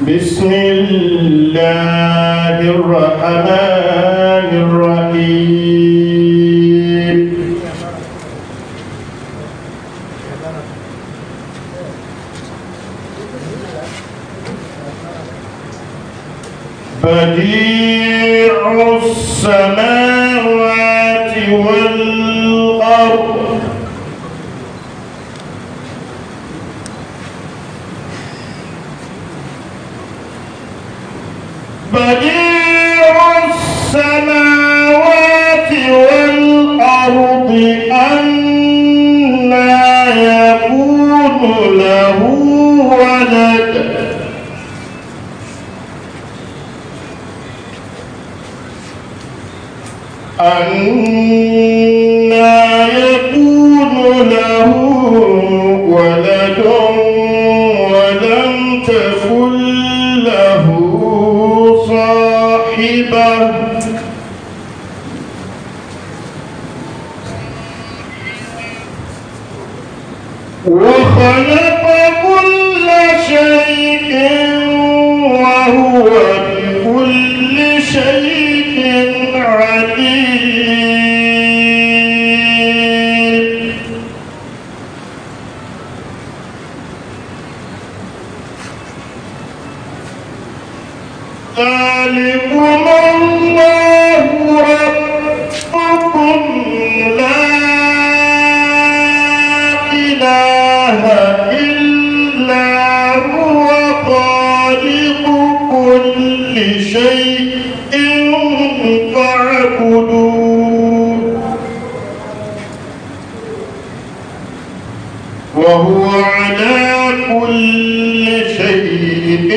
بسم الله الرحمن الرحيم بديع السماوات والأرض بديع السماوات والأرض أنى يكون له ولد أنى يكون له ولد ولم تكن له صاحبة وخلق كل شيء وهو بكل شيء عليم ذلكم الله ربكم لا إله إلا هو خالق كل شيء فاعبدوه وهو على كل شيء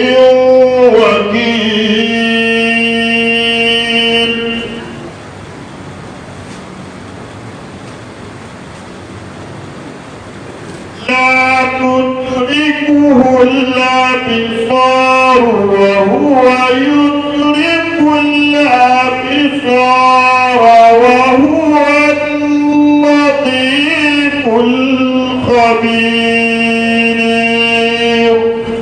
وكيل لا تدركه الأبصار وهو يدرك الأبصار وهو اللطيف الخبير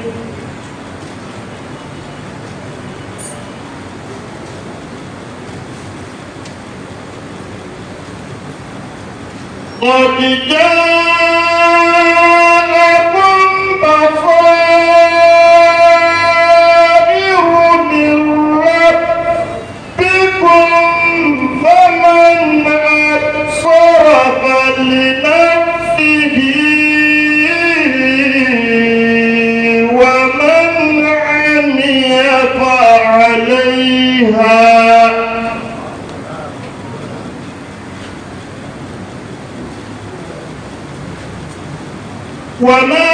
قد جاءكم بصائر من ربكم فمن أبصر فلنفسه ومن عمي فعليها وما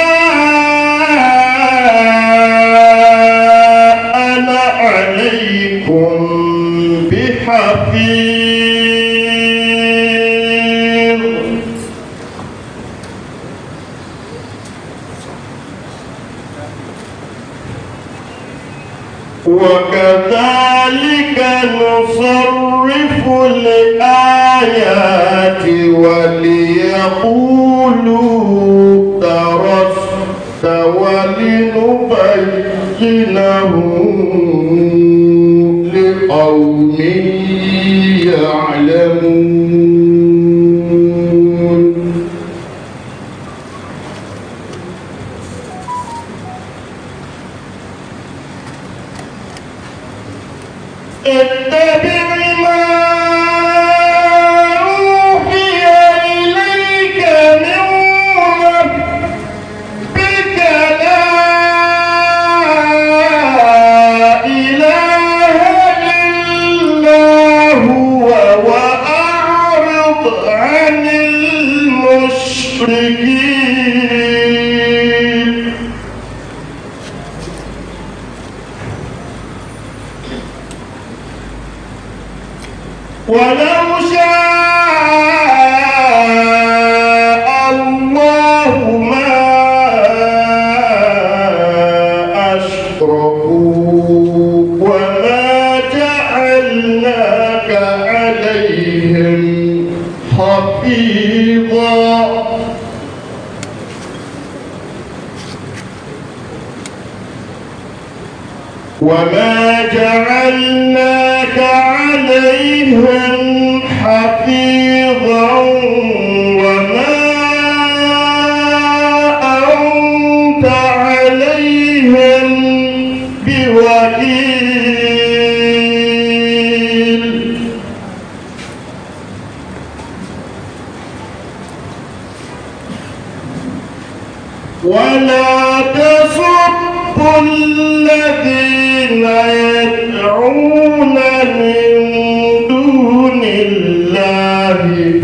أنا عليكم بحفيظ وكذلك نصرف الآيات وليقولوا درست ولنبينه لقوم يعلمون اتبع ما أوحي إليك من ربك لا إله إلا هو وأعرض عن المشركين ولو شاء الله ما أشركوا وما جعلناك عليهم حفيظا وما جعلناك عليهم حفيظا وما أنت عليهم بوكيل ولا تسبوا الذين يدعون من دون الله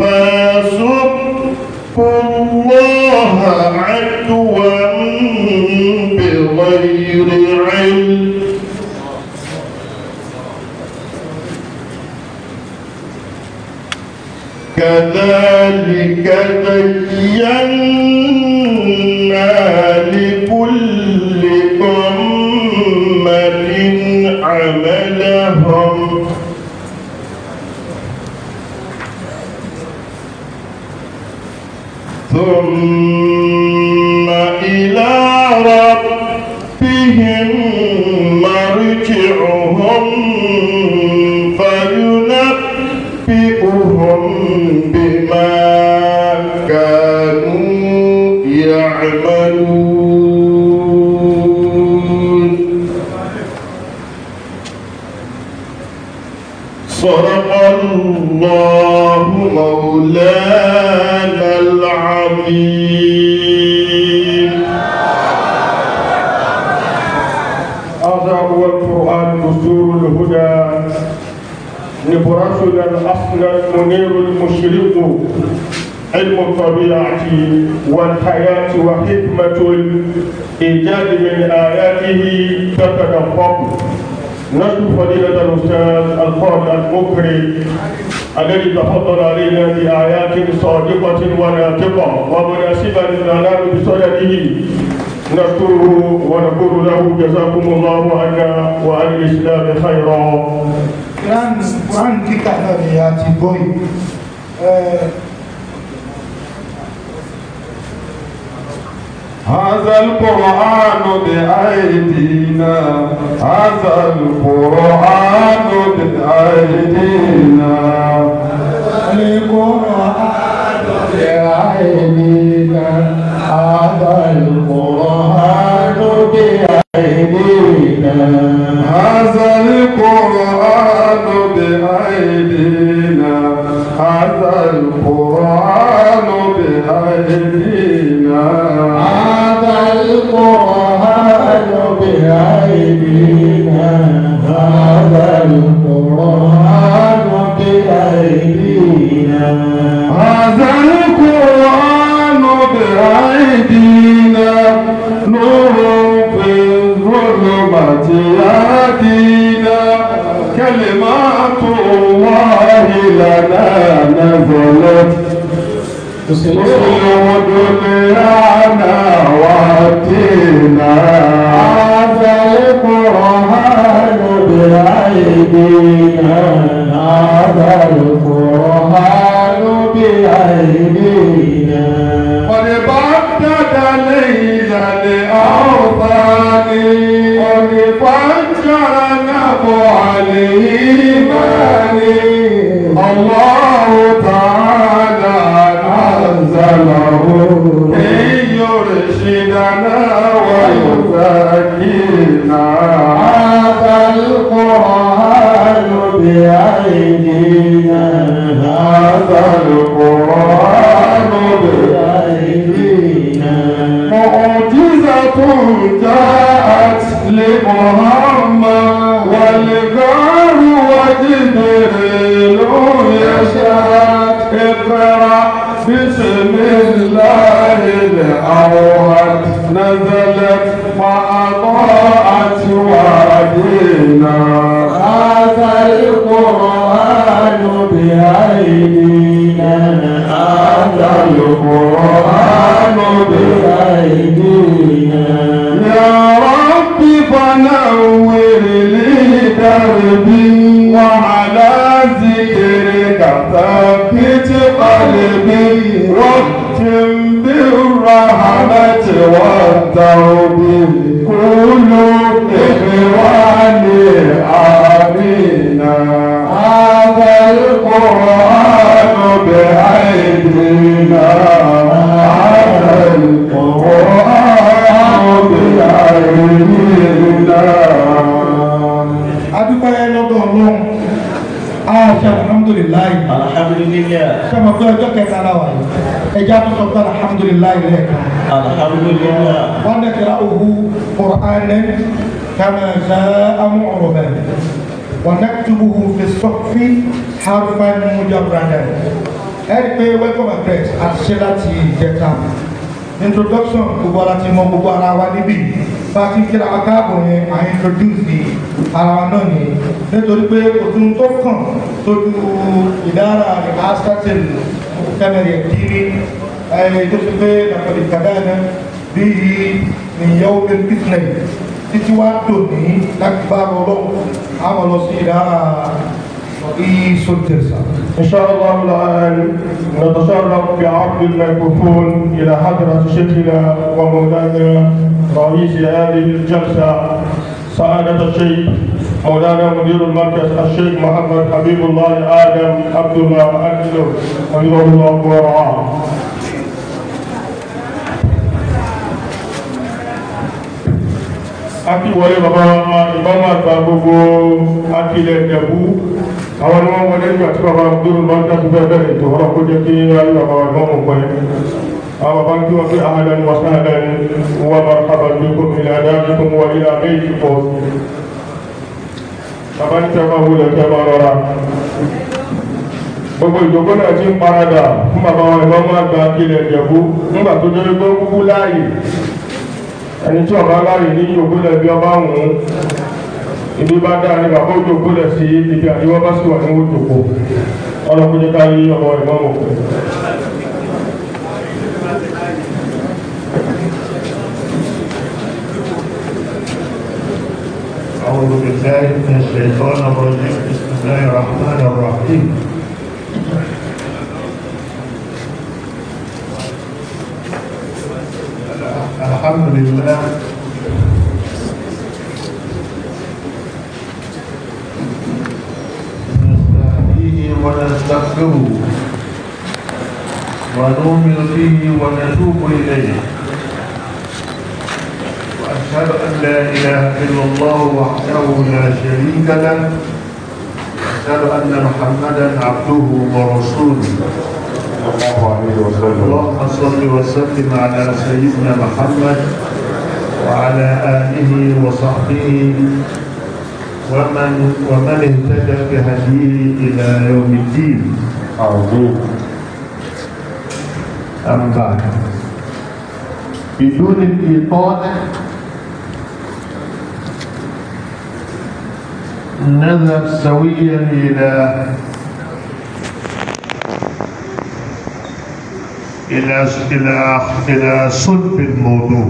فيسبوا الله عدوا بغير علم كذلك زينا لكل أمة عملهم ثم إلى ربهم مرجعهم فينبئهم بما كانوا يعملون صدق الله مولانا العظيم هذا هو القرآن دستور الهدى نبرسنا الأصل المنير المشرق علم الطبيعة والحياة وحكمة الإيجاد من آياته تتدفق نشكر فضيلة الأستاذ القاضي المكرم الذي تفضل علينا بآيات صادقة وناطقة ومناسبة للإعلام بصدده نشكره ونقول له جزاكم الله عنا وعن الإسلام خيرا Quran Quran kíkà náà ni a ti gbọ́ yìí. Ẹ, هذا القرآن بأيدينا هذا القرآن بأيدينا القرآن بأيدينا هذا القرآن بأيدينا هذا القرآن بأيدينا هذا القرآن بأيدينا هذا القرآن بأيدينا هذا القرآن بأيدينا هذا القرآن بأيدينا نور في الظلمة يهدينا كلمات الله لنا نزلت تسلم دنيانا واتينا هذا القرآن بأيدينا هذا القرآن بأيدينا قد بدد ليلا لأوطان قد فجر نبع الإيمان الله تعالى أنزله ليرشدنا ويزكينا هذا القرآن بأيدينا هذا القرآن بأيدينا معجزة جاءت لمحمد والغار وجبريل يشهد اقرأ بسم الله الأوحد نزلت فأضاءت وادينا هذا القرآن بأيدينا هذا القرآن بأيدينا يا رب فنور لي دربي وعلى ذكرك ثبت قلبي واختم بالرحمة والتوبة كل إخوان القرآن بأيدينا هذا القرآن بأيدينا adúpẹ́ lọ́dọ̀ ọlọ́run aṣọ alhamdulilayi alhamdulillah sọmọ pé ọjọ́ kẹta la wà yìí ẹja tó sọ pé alhamdulilayi lẹ́ẹ̀kan alhamdulillah wọn dẹ̀ kẹ́ra òhu qur'anan kama sha'a mu'raban wọn naktubuhu fi sọ́fì harfan mujarradan ẹ̀rí pé welcome address àti ṣe láti ìjẹta introduction gbogbo ara ti mọ gbogbo ara wa níbí bá a ti ń kíra wa káàbọ̀ yẹn à ń introduce di ara wa náà ni nítorí pé òtún tó kàn tójú ìdára rẹ̀ astatin kẹmẹrẹ kiri ẹ̀ tó ṣe pé nàkọ̀dé kàdáná bíi ìyàwó bẹ́ẹ̀ bísínẹ̀ títí wá tòní láti bá a lọ àwọn lọ sí ìdára ìsọtẹ̀sà. إن شاء الله الآن نتشرف بعرض الميكروفون إلى حضرة شيخنا ومولانا رئيس هذه الجلسة سعادة الشيخ مولانا مدير المركز الشيخ محمد حبيب الله آدم عبد الله أكثر حفظه الله ورعاه aki wọlé bàbá ìbámu àgbà gbogbo akilẹ̀ ẹ̀bú àwọn ni wọ́n wọlé nígbà tí bàbá dúró bá ń dájú bẹ́ẹ̀ bẹ́ẹ̀ tó ọ̀rọ̀ kó jẹ́ kí ayé bàbá wa ìmọ̀mù pẹ́ àwọn bàbá ń kí wọ́n fi ahlan wa sahlan wa marhaban bikum ila darikum wa ila baytikum bàbá ní tẹ́wọ́ wúlẹ̀ tẹ́wọ́ rọra gbogbo ìjọba náà ti ń paradà fún bàbá wa ìmọ̀mù àgbà akilẹ̀ ẹ̀bú nígbà tó jẹ́ pé ó kúkú láàyè ẹni tí ọba láàyè ní ìjòkólẹ̀ bí ọba ń wùn ibi bá dáa ní bàbá òjòkólẹ̀ sí ibi àríwá bá sì wà ní òjòkó ọlọ́kùnjẹ́ ká yí ọmọ ìmọ̀mọ̀ أعوذ بالله من الشيطان الرجيم بسم الله الرحمن الرحيم الحمد لله نستهديه ونستغفره ونؤمن به ونتوب إليه وأشهد أن لا إله إلا الله وحده لا شريك له وأشهد أن محمدا عبده ورسوله الله عليه وسلم اللهم صل وسلم على سيدنا محمد وعلى آله وصحبه ومن ومن اهتدى بهديه إلى يوم الدين عظيم أما بعد بدون الإطالة نذهب سويا إلى إلى إلى إلى صلب الموضوع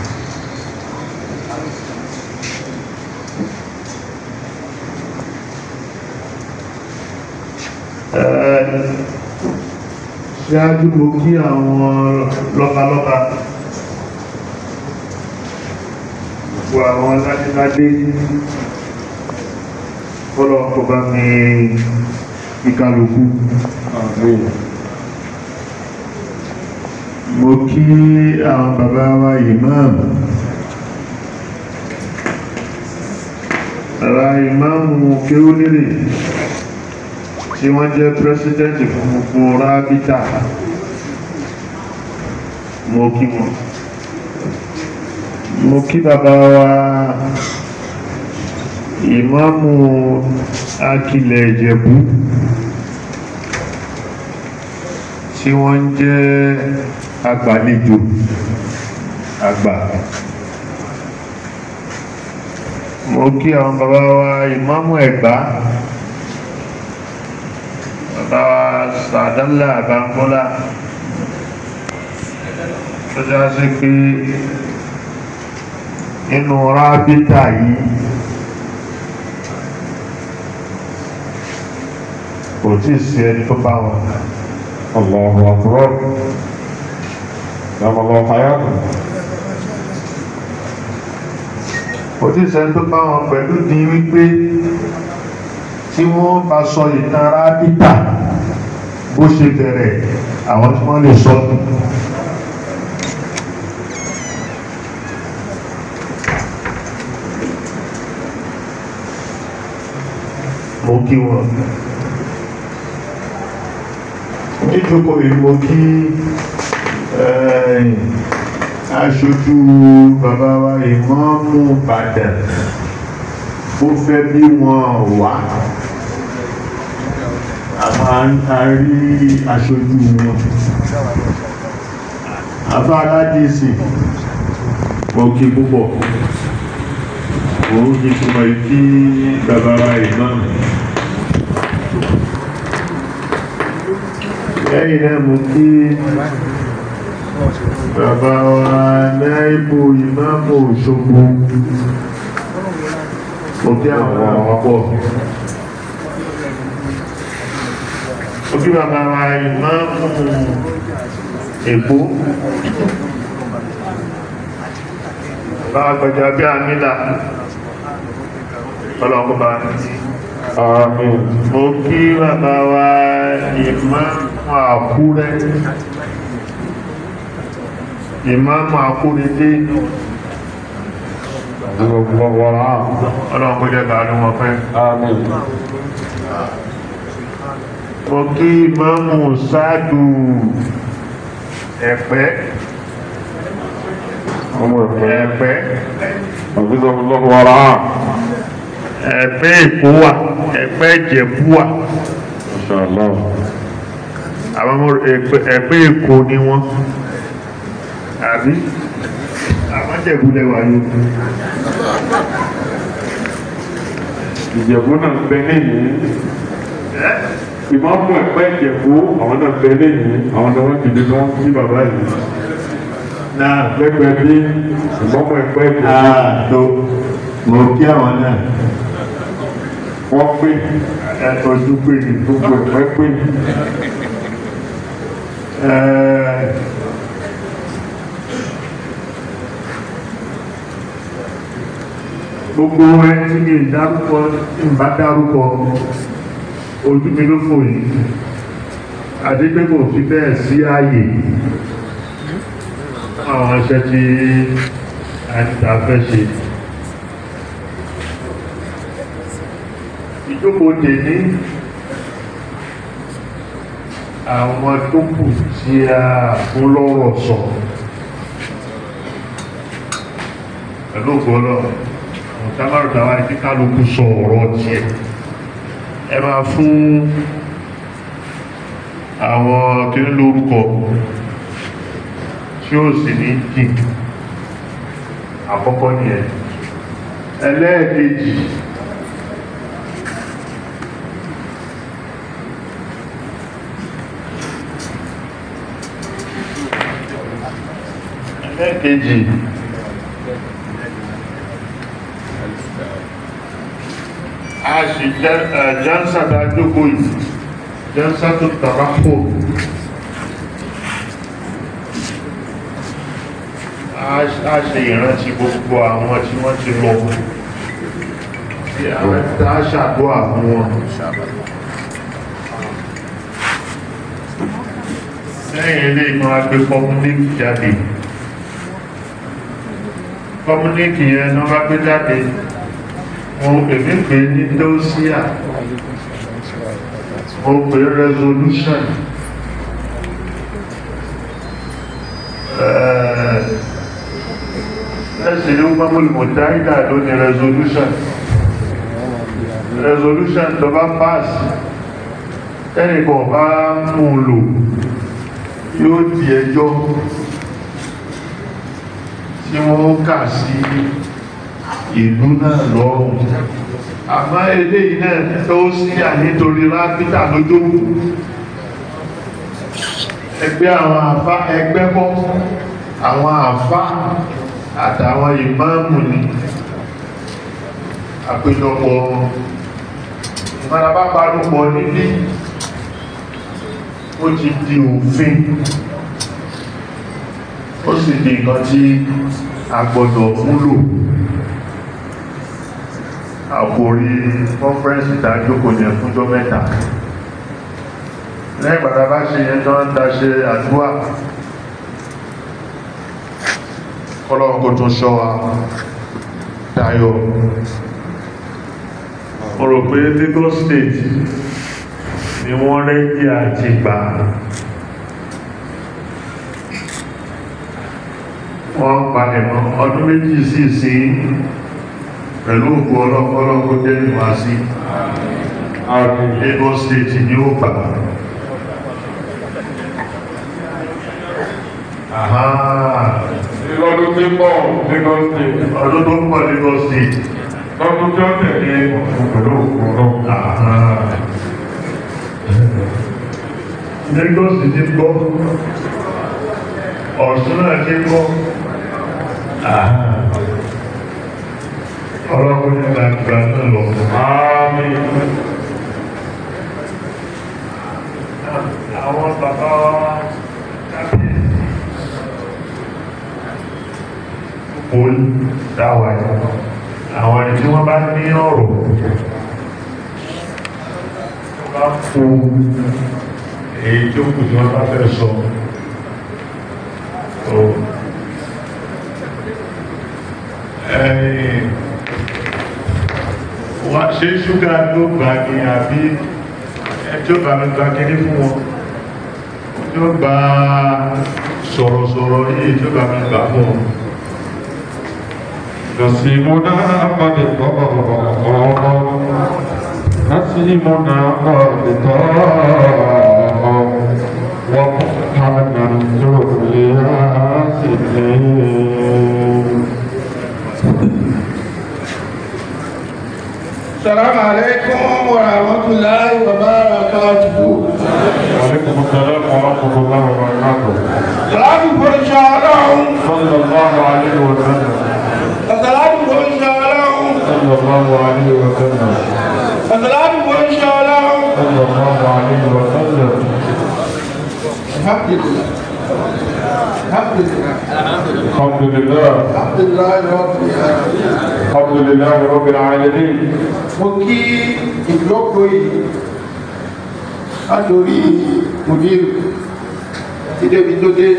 آه، ṣáájú mo kí àwọn lọ́balọ́ba gbogbo àwọn ládéládé kọ́lọ̀ kò bá mi ìkàlùkù عظيم mo kí àwọn bàbá wa ìmáàmù bàbá ìmáàmù kéwúlérè tí wọ́n jẹ́ pírẹsidẹ́ntì fún gbogbo rábítà mo kí wọn mo kí bàbá wa ìmáàmù akilẹ̀ ìjẹ̀bú tí wọ́n jẹ́ agbàlejò àgbà mo kí àwọn bàbá wa ìmáàmù ẹ̀gbá bàbá wa sàdánlá àbámọ́lá tó já sí pé nínú rábítà yìí kò tí ì sí ẹni tó bá wọn الله أكبر دام الله حياته kò tí ì sẹ́ni tó bá wọn pẹ̀lú di wípé tí wọ́n bá sọ ìtàn rábítà bó ṣe bẹ̀rẹ̀ àwọn tí wọ́n lè sọ mo kí wọn níjókòó yìí mo kí eh, aṣojú bàbá wa ìmọ̀ọ́mù Ìbàdàn ó fẹ́ bí wọn wá a máa ń tarí aṣojú wọn afá aládìsí mo kí púpọ̀ òun kí túnmọ̀ kí bàbá wa ìmọ̀ọ́mù lẹ́yìn náà mo kí bàbá wa náìbù ìmáàmù Òṣogbo mo kí àwọn ọ̀pọ̀ mo kí bàbá wa ìmáàmù Èkó bá gbọjọ bí àmìlà ọlọ́kọ̀ọ́bá Àmín. mo kí bàbá wa ìmáàmù Àkúrẹ́ ìmáàmù Àkúrẹ́dé Allahu wara. ọlọ́run kó jẹ́ kàánú wọn pẹ́ Àmín. mo kí ìmáàmù Sáàdù Ẹ̀pẹ́ Ọmọ ẹ̀fẹ́. Ẹ̀pẹ́ Allahu wara. Ẹ̀pẹ́ Èkó wà Ẹ̀pẹ́ Ìjẹ̀bú wà Inshallah. àwọn ọmọ Ẹ̀pẹ́ Ẹ̀pẹ́ Èkó ni wọ́n àbí àwọn Ìjẹ̀bú lẹ́wà yóò Ìjẹ̀bú náà bẹ lẹ́yìn. Ìmáàmù ẹ̀pẹ́ Ìjẹ̀bú àwọn náà bẹ lẹ́yìn. Àwọn náà wọ́n dìde ní wọ́n kí bàbá yìí. náà Lẹ́gbẹ̀ẹ́ bí ìmáàmù ẹ̀pẹ́ Ìjẹ̀bú. ààtò mo kí àwọn náà Wọ́n pé ẹ̀tọ́jú pé ní gbogbo ẹ̀pẹ́ pé. Ẹ́ẹ̀, gbogbo ẹ tí mi dárúkọ tí n bá dárúkọ ojú mi ló fò yìí àdégbé kò fi bẹ́ẹ̀ sí ààyè àwọn iṣẹ́ tí a fẹ́ ṣe ìjókòó tèmi àwọn tó kù tí a fún lọ́rọ̀ sọ pẹ̀lú ògbọ́lọ́ ọ̀tàmárù dáwà ní kálukú sọ ọ̀rọ̀ tiẹ̀ ẹ máa fún àwọn kí ń lórúkọ tí ó sì ní jì àkọ́kọ́ nìyẹn ẹlẹ́ẹ̀kejì ẹlẹ́ẹ̀kejì a sì jẹ́nsà bá jókòó yìí jẹ́nsà tó tàbá pò a ṣe ìrántí gbogbo àwọn tí wọ́n ti lọ tí àwọn tá a ṣàdúrà fún wọn lẹ́yìn ilé ìmọ̀ agbé kọmúníkì jáde kọmúníkì yẹn náà bá gbé jáde wọn èmi pè ní dósíà mo pè resolution ẹ̀ẹ́sìn ní gbọ́mọ̀lù mọ̀táìdà ló ní resolution resolution tó bá pass ẹnìkan bá mú lò yóò di ẹjọ́ tí wọ́n kà sí ìlú náà lọ́rùn àmọ́ eléyìí náà tó sí ànítorí rápítà lójó ẹgbẹ́ àwọn àfá ẹgbẹ́ bọ́ àwọn àfá àtàwọn ìmáàmù ni àpéjọpọ̀ ìmọ̀lábá parúpọ̀ nílé ó ti di òfin ó sì di nǹkan tí a gbọ́dọ̀ múlò àkòrí kọ́nfẹ́rẹ́nsì tá a jókòó yẹn fúnjọ́ mẹ́ta lẹ́yìn ìgbàdá bá ṣe yẹn tán ta ṣe àdúrà kọ́lọ́wọ́ kó tún ṣọ́ wa dayọ̀ mo rò pé Lagos State ni wọ́n rẹ́jì àti gbà wọ́n palẹ̀ mọ́ ọdún méjì sí sí pẹ̀lú òkú ọlọ́pọ̀lọpọ̀ jẹ́ ìwá sí Lagos State ni ó gbà Àhá. Lọ́dún tí ń bọ̀ Lagos State. ọdún tó ń pọ̀ Lagos State Lọ́dún tí ó tẹ̀lé ọ̀fun pẹ̀lú òkú náà. Àhá. Lagos ti gbọ́ Ọ̀ṣun náà ti gbọ́ Àhá. ọlọ́pọ̀ ní gbàgbà náà lọ Àmín. àwọn bàbá wa kábíyèsí pol dáwà yìí àwọn ẹni tí wọ́n bá ní ọ̀rọ̀ tó bá fún èyí tó kù tí wọ́n bá fẹ́ sọ tó ẹ̀yìn wá ṣe ṣúgà ló gbà ní àbí ẹjọ́ bá mi gba kiri fún wọn tó gba sọ̀rọ̀sọ̀rọ̀ yìí tó bá mi gbà fún wọn نسيمنا قد طار نسيمنا قد طار وقحنا الدنيا سنين السلام عليكم ورحمة الله وبركاته. وعليكم السلام ورحمة الله وبركاته Salatu fún iṣẹ́ ọlọ́run. صلى الله عليه وسلم Salatu fún iṣẹ́ ọlọ́run. صلى الله عليه وسلم Salatu fún iṣẹ́ ọlọ́run. صلى الله عليه وسلم Alhamdulillah. Alhamdulillah. الحمد لله Alhamdulillah Rabbil alamin. الحمد لله رب العالمين Mo kí ìlọ́pọ̀ yìí látòrí mùdírù tí débi tó dé.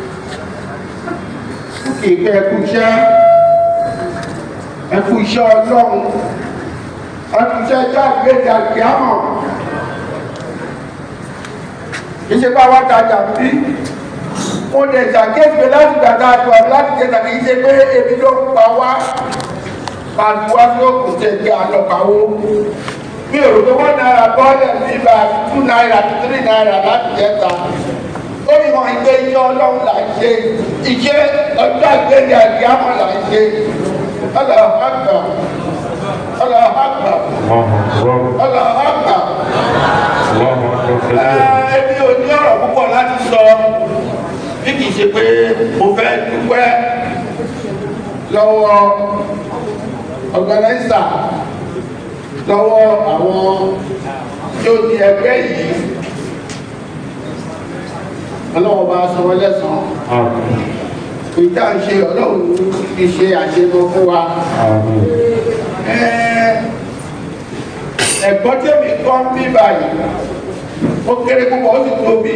Mo kí ìkẹ́ ẹkú iṣẹ́ ẹkú iṣẹ́ ọlọ́run ẹkú iṣẹ́ jáde jáde àmọ̀. Iṣẹ́ bá wá tajà bí mo lè ṣàkíyèsí láti gbàgbà àjọ láti jẹ́ tàbí iṣẹ́ pé ebi ló ń pa wá pàdùwá tó kù tẹ̀lé àlọ́pàá mi ò rò pé wọ́n náírà bọ́ọ̀lẹ̀ ní ibà two náírà three náírà láti jẹta ó ní wọn ìgbé iṣẹ́ ọlọ́run là ń ṣe iṣẹ́ ọjọ́ àgbélé àdìyàmọ̀ là ń ṣe ọlọ́run àgbà ọlọ́run àgbà الله أكبر ọlọ́run àgbà الله أكبر كثيرا ẹbí ò ní ọ̀rọ̀ púpọ̀ láti sọ bí kìí ṣe pé mo fẹ́ dúpẹ́ lọ́wọ́ ọ̀gánáísà lọ́wọ́ àwọn tí ó di ẹgbẹ́ yìí ọlọ́wọ́ bá sọ wọ́n lẹ́sàn-án آمين ìta ń ṣe ọlọ́run fi ṣe àṣemọ fún wa آمين Ẹ́, ẹ̀gbọ́n tèmi kọ́ ń bí báyìí ó kéré púpọ̀ ó sì tóbi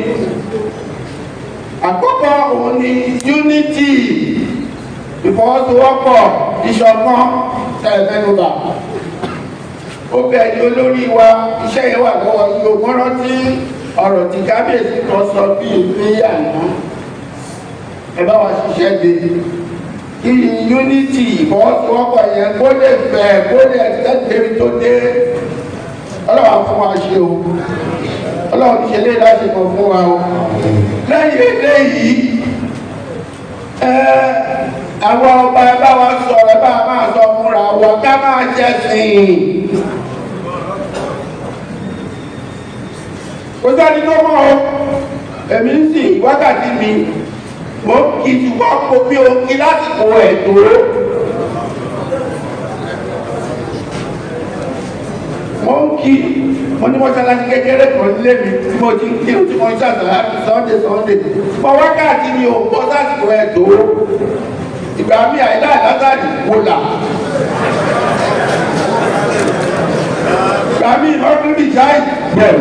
àkọ́kọ́ òun ni unity ìfọwọ́sowọ́pọ̀ ìṣọ̀kan tẹ̀lẹ́mẹ́nuba ó bẹ̀ ní olórí wa iṣẹ́ yẹn wà lọ́wọ́ yìí ó mọ́rán tí ọ̀rọ̀ tí kábíyèsí kan sọ bí ìwé àná ẹ bá wa ṣiṣẹ́ de kí unity ìfọwọ́sowọ́pọ̀ yẹn kó lè fẹ̀ kó lè tẹ́tẹ́rì tó dé ọlọ́wà fún wa ṣe o ọlọ́wà ti ṣe lé láti mọ̀ fún wa o lẹ́yìn eléyìí ẹ àwọn ọba ẹ bá wa sọ̀rọ̀ ẹ bá máa sọ fúnra wa ká máa jẹ́ sìn kò sẹ́ni tó mọ̀ o èmi ń sìn wákàtí mi mo kì í ṣùgbọ́n kò bí o kí lásìkò ẹ̀ tó. mo ń kí mo ní mọ́ṣáláṣí kékeré kan lé mi tí mo ti ń kí tí mo ń ṣàtàlá sunday sunday mo wákàtí mi ò bọ́ sásìkò ẹ̀ tó ìgbà mi àìlá àlátàrí wò là ìgbà míì lọ́dún ìjà yìí. bẹ́ẹ̀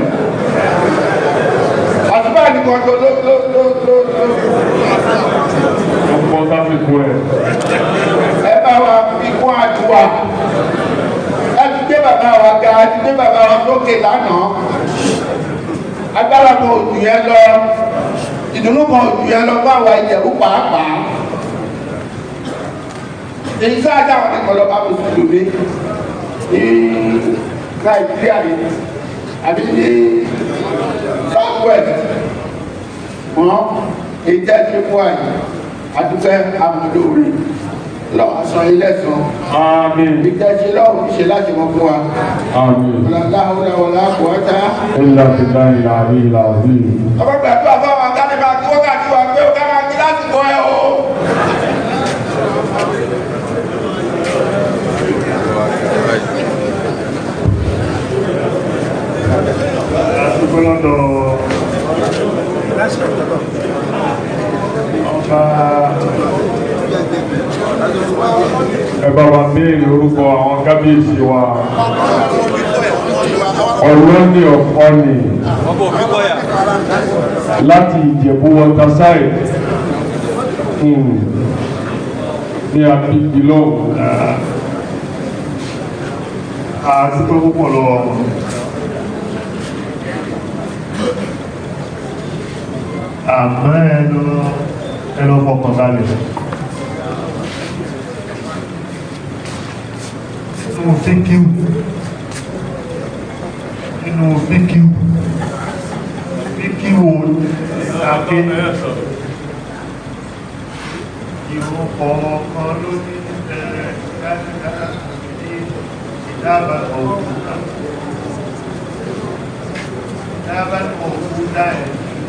àtúbà nìkan tó ló ló ló ló ló. ọmọ sáfìkú ẹ̀ ẹ bá wa fi kún àdúrà ẹ ti gbé bàbá wa ga ẹ ti gbé bàbá wa sókè lánàá agbára kan òjò yẹn lọ ìdùnnú kan òjò yẹn lọ fún àwa ìjẹ̀bú pàápàá èyí sáájà wọn nìkan lọ bá mi sùn lóde ní nàìjíríà yìí àbí ní south west wọn èyí jẹ́ ti fún àyè àdúgbẹ́ amúlóore lọ́wọ́ sọ ilé sàn àmín ìtẹ̀sí lọ́wọ́ ṣe láti mọ fún wa àmín láhùlà wọlá kùwátá. ilà bìlà ìlà àbí ìlà àbí. ọmọ gbàdúrà fún àwọn akáni máa kí wákàtí wa pé ó ká máa kí lásìkò ẹ o. àdúgbò lọ́dọ̀ ọba ẹ bá wa béèrè orúkọ àwọn kábíyèsí wa ọlọ́ni ọ̀fọ́ni láti ìjẹ̀bú waterside hmm, ní abíbi lọ́wọ́ àdúgbò púpọ̀ lọ́wọ́ wọn. àmọ́ ẹnu ẹnu fọkàn balẹ̀ nínú fíkíù nínú fíkíù fíkíù àké ìrún kọ̀ọ̀kan ló ní ẹ̀rẹ̀ dáadáa ní ìdábà òkúta ìdábà òkúta ẹ̀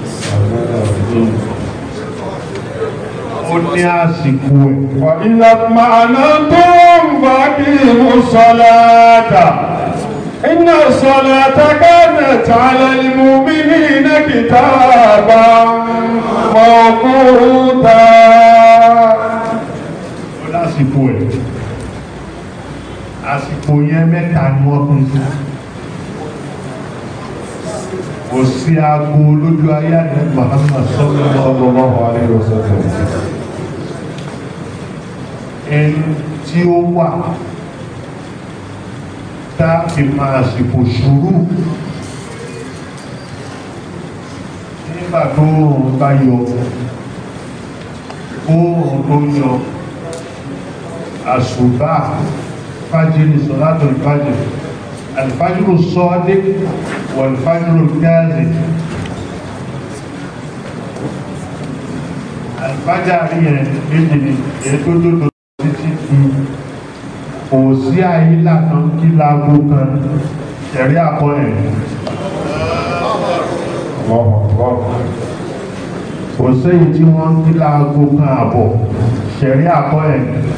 ó ní àsìkò ẹ̀ وإذا اطمأننتم فأقيموا الصلاة إن الصلاة كانت على المؤمنين كتابا موقوتا ó lásìkò ẹ̀ àsìkò yẹn mẹ́ta ni wọ́n pín sí kò sí aago lójú ayé àdé Muhammad sallallahu alaihi wasallam ẹni tí ó wà tá a fi máa àsìkò sùúrù nígbà tó òun bá yọ oòrùn tó yọ àṣùbà fájìrì sọ̀látò ìfájìrì alifájìrì sọ́ọ́dé wà alifájìrì gáàzì alifájàrí yẹn méjì ni èyí tó dòdò títí di kò sí àyílà kan kí láago kan ẹ̀rí àkọ́ ẹ̀ kò séyìí tí wọ́n ń kí láago kan àbọ̀ ṣẹ̀rí àkọ́ ẹ̀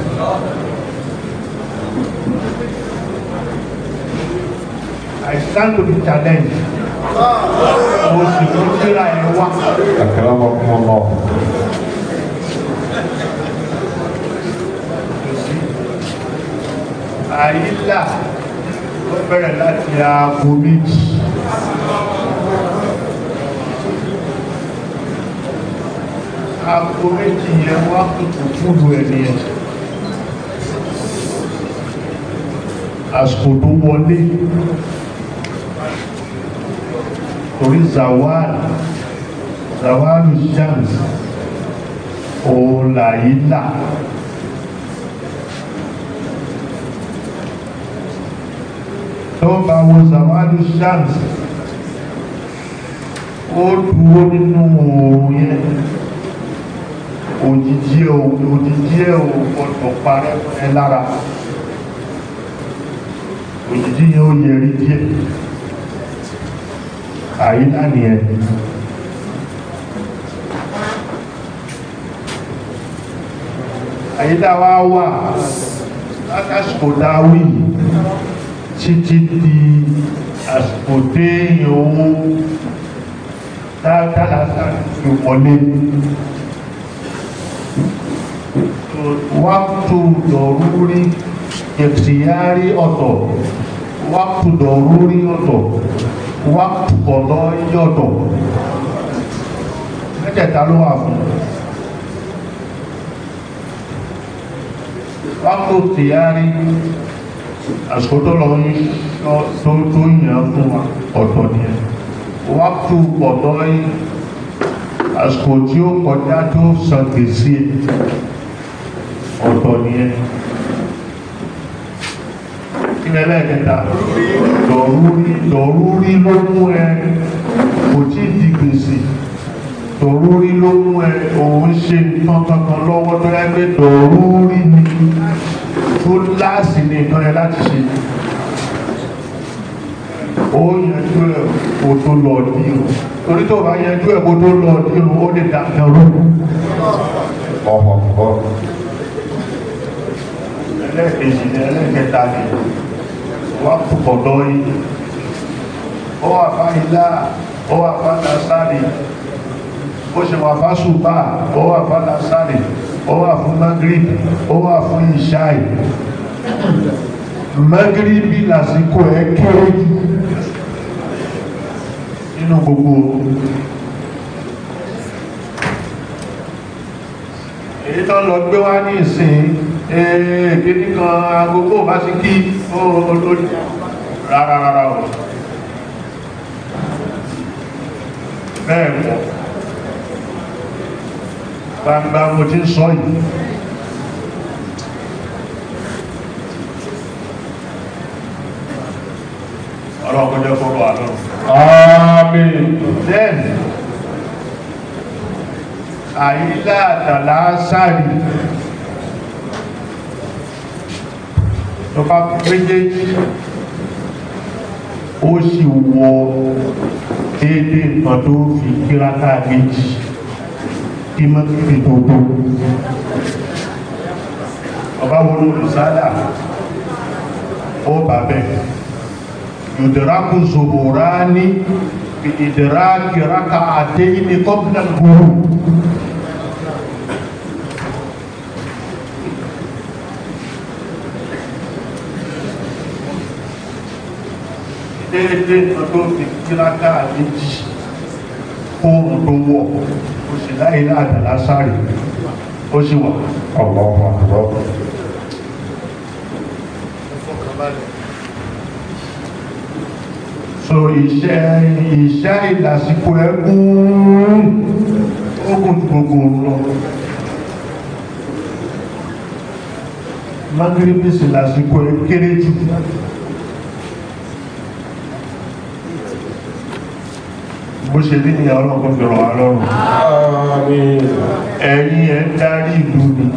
I stand to be challenged. Mo sì tún síra ẹ̀ wá. أكرمكم الله Àyílà ó bẹ̀rẹ̀ láti aago méjì. Aago méjì yẹn wá kùtù fúdù ẹ̀ nìyẹn. Àsìkò tó wọlé torí zawal zawalu shams òun làyílà. tó bá wo zawadu shams ó dúró nínú oòrùn yẹn òjìjí ẹ̀ òjìjí ẹ̀ ò gbọdọ̀ parẹ́ fún ẹ lára òjìjí yẹn ó yẹrí díẹ̀ àyíká nìyẹn àyíká wa wà látàsìkò dáwì títí di àsìkò téèyàn owó dáadáa fi wọlé wákùtù lọ́rúrí ìtìyárí ọ̀tọ̀ wákùtù dọ̀rúrí ọ̀tọ̀ wákùtù ọ̀dọ́ yọ̀tọ̀ mẹ́tẹ̀ẹ̀ta ló wà fún wákùtù tìyárí àsìkò tó lọ ní tó tó yàn fún wa ọ̀tọ̀ nìyẹn wákùtù ọ̀dọ́ yìí àsìkò tí ó kọjá tó san gbèsè ọ̀tọ̀ nìyẹn ilẹ̀ lẹ́ẹ̀kẹta dọ̀rúrí dọ̀rúrí ló mú ẹ kò tí ì di gbèsè dọ̀rúrí ló mú ẹ òun ṣe nǹkan kankan lọ́wọ́ tó yẹ pé dọ̀rúrí ni tó láàsì ní nǹkan yẹn láti ṣe ó yanjú ẹ kó tó lọ dírò torí tó bá yanjú ẹ kó tó lọ dírò ó lè dà kẹrù ọ̀họ̀ọ̀họ̀ ẹlẹ́ẹ̀kejì ní ẹlẹ́ẹ̀kẹta ni wà púpọ̀ lọ́yìn ó wà fá ilá ó wà fá nasari ó ṣe wà fá ṣùgbà ó wà fá nasari ó wà fún magrib ó wà fún ìṣáì magribi lásìkò ẹ kéré jù nínú gbogbo èyí tó lọ gbé wá ní ìsìn èèkéní kan agogo bá ti kí olórí rárá rárá o bẹ́ẹ̀ mọ̀ gbangba mo ti ń sọ yìí ọlọ́pọ̀ jẹ́ fọ́rọ̀ àlọ́run Àmín. then àyílá àtàlá sáàrì tó bá méjèèjì ó sì wọ déédé nǹkan tó fi kíráká méjì kí mọ́ kí tó tó ọba wọn olùsádà ó bàbẹ̀ yùdìrákù zòbòrání bí ìdìrákì rákà àdéyìn ní kọ́bùnà gbòòrò déédéé nǹkan tó fi kíráká méjì fóònù tó wọ̀ ó sì láyé láàdàlá sáré ó sì wà ọ̀pọ̀ ọ̀pọ̀ so iṣẹ́ iṣẹ́ ìlàsìkò ẹkùn ogun gbogbo lọ magiribisi lásìkò ẹ kéré jù bó ṣe rí ní ọlọ́pọ̀ fẹ̀rọ̀ wà lọ́rùn Àmín. ẹ̀yìn ẹ̀ ń darí ìlú ni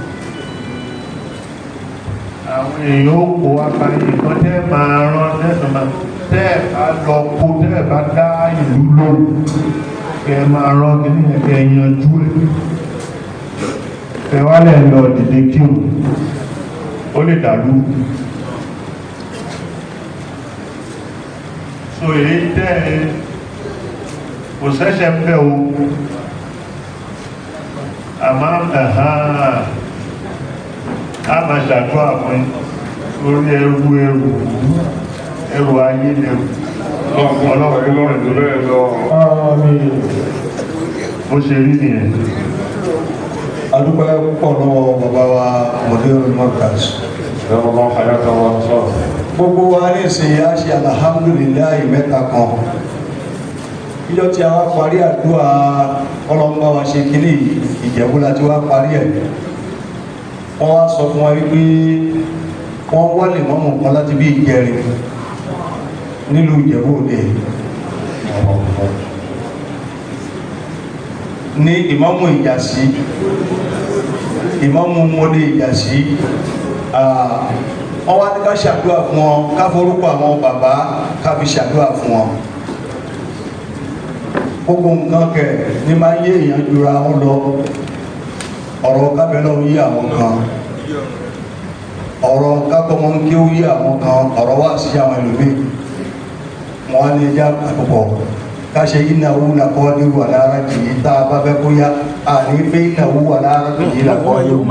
àwọn èèyàn ó kó apáyé kan tẹ́ máa rán lẹ́sùnmá tẹ́ ẹ̀ bá lọ kó tẹ́ ẹ̀ bá dá ìlú lóhùn kẹ́ ẹ máa rán kí ní ẹ̀kẹ́ yanjú ẹ̀ ẹ wá lẹ̀ lọ dìde kírun ó lè dàlú so èyí tẹ́ ẹ kò sẹ́sẹ̀ ń bẹ̀ o àmọ́ ẹ̀hán a máa ṣàdúrà fún orí ẹrù ẹrù ẹrù ayé lẹ́rù ọlọ́pàá ìlú ẹ̀dùn bẹ́ẹ̀ lọ. Àmín. bó ṣe rí nìyẹn adúpẹ́ púpọ̀ lọ́wọ́ bàbá wa mọ̀dẹ́rù mọ́kàs ẹ̀rọ máa ń fàyà kan wọn sọ. gbogbo wa ní ìsìn yá ṣe alhamdulilayi mẹ́ta kan ìjọ tí a wá parí àdúrà ọlọ́mọba wa ṣe kíní ìjẹ̀bú láti wá parí ẹ̀ wọ́n wá sọ fún wa wípé wọ́n wọ́lé mọ́mù kan láti bí ìjẹrin nílùú ìjẹ̀bú òde ní ìmámù ìjàsí ìmámù mọ́lé ìjàsí wọ́n wá ní ká ṣàdúrà fún wọn ká forúkọ àwọn bàbá ká fi ṣàdúrà fún wọn gbogbo nǹkan kẹ ní máa yé èèyàn jura wọn lọ ọ̀rọ̀ kábẹ́lọ́ yí àwọn kan ọ̀rọ̀ kákọ́mọ́ ń kí ó yí àwọn kan ọ̀rọ̀ wá sí àwọn ẹlòmíì wọn á ní ẹja àkọ́kọ́ ká ṣe ìnáwó làkọ́ nírú àlára jìyí tá a bá fẹ́ kó yá àní pé ìnáwó àlára jìyí làkọ́ nírú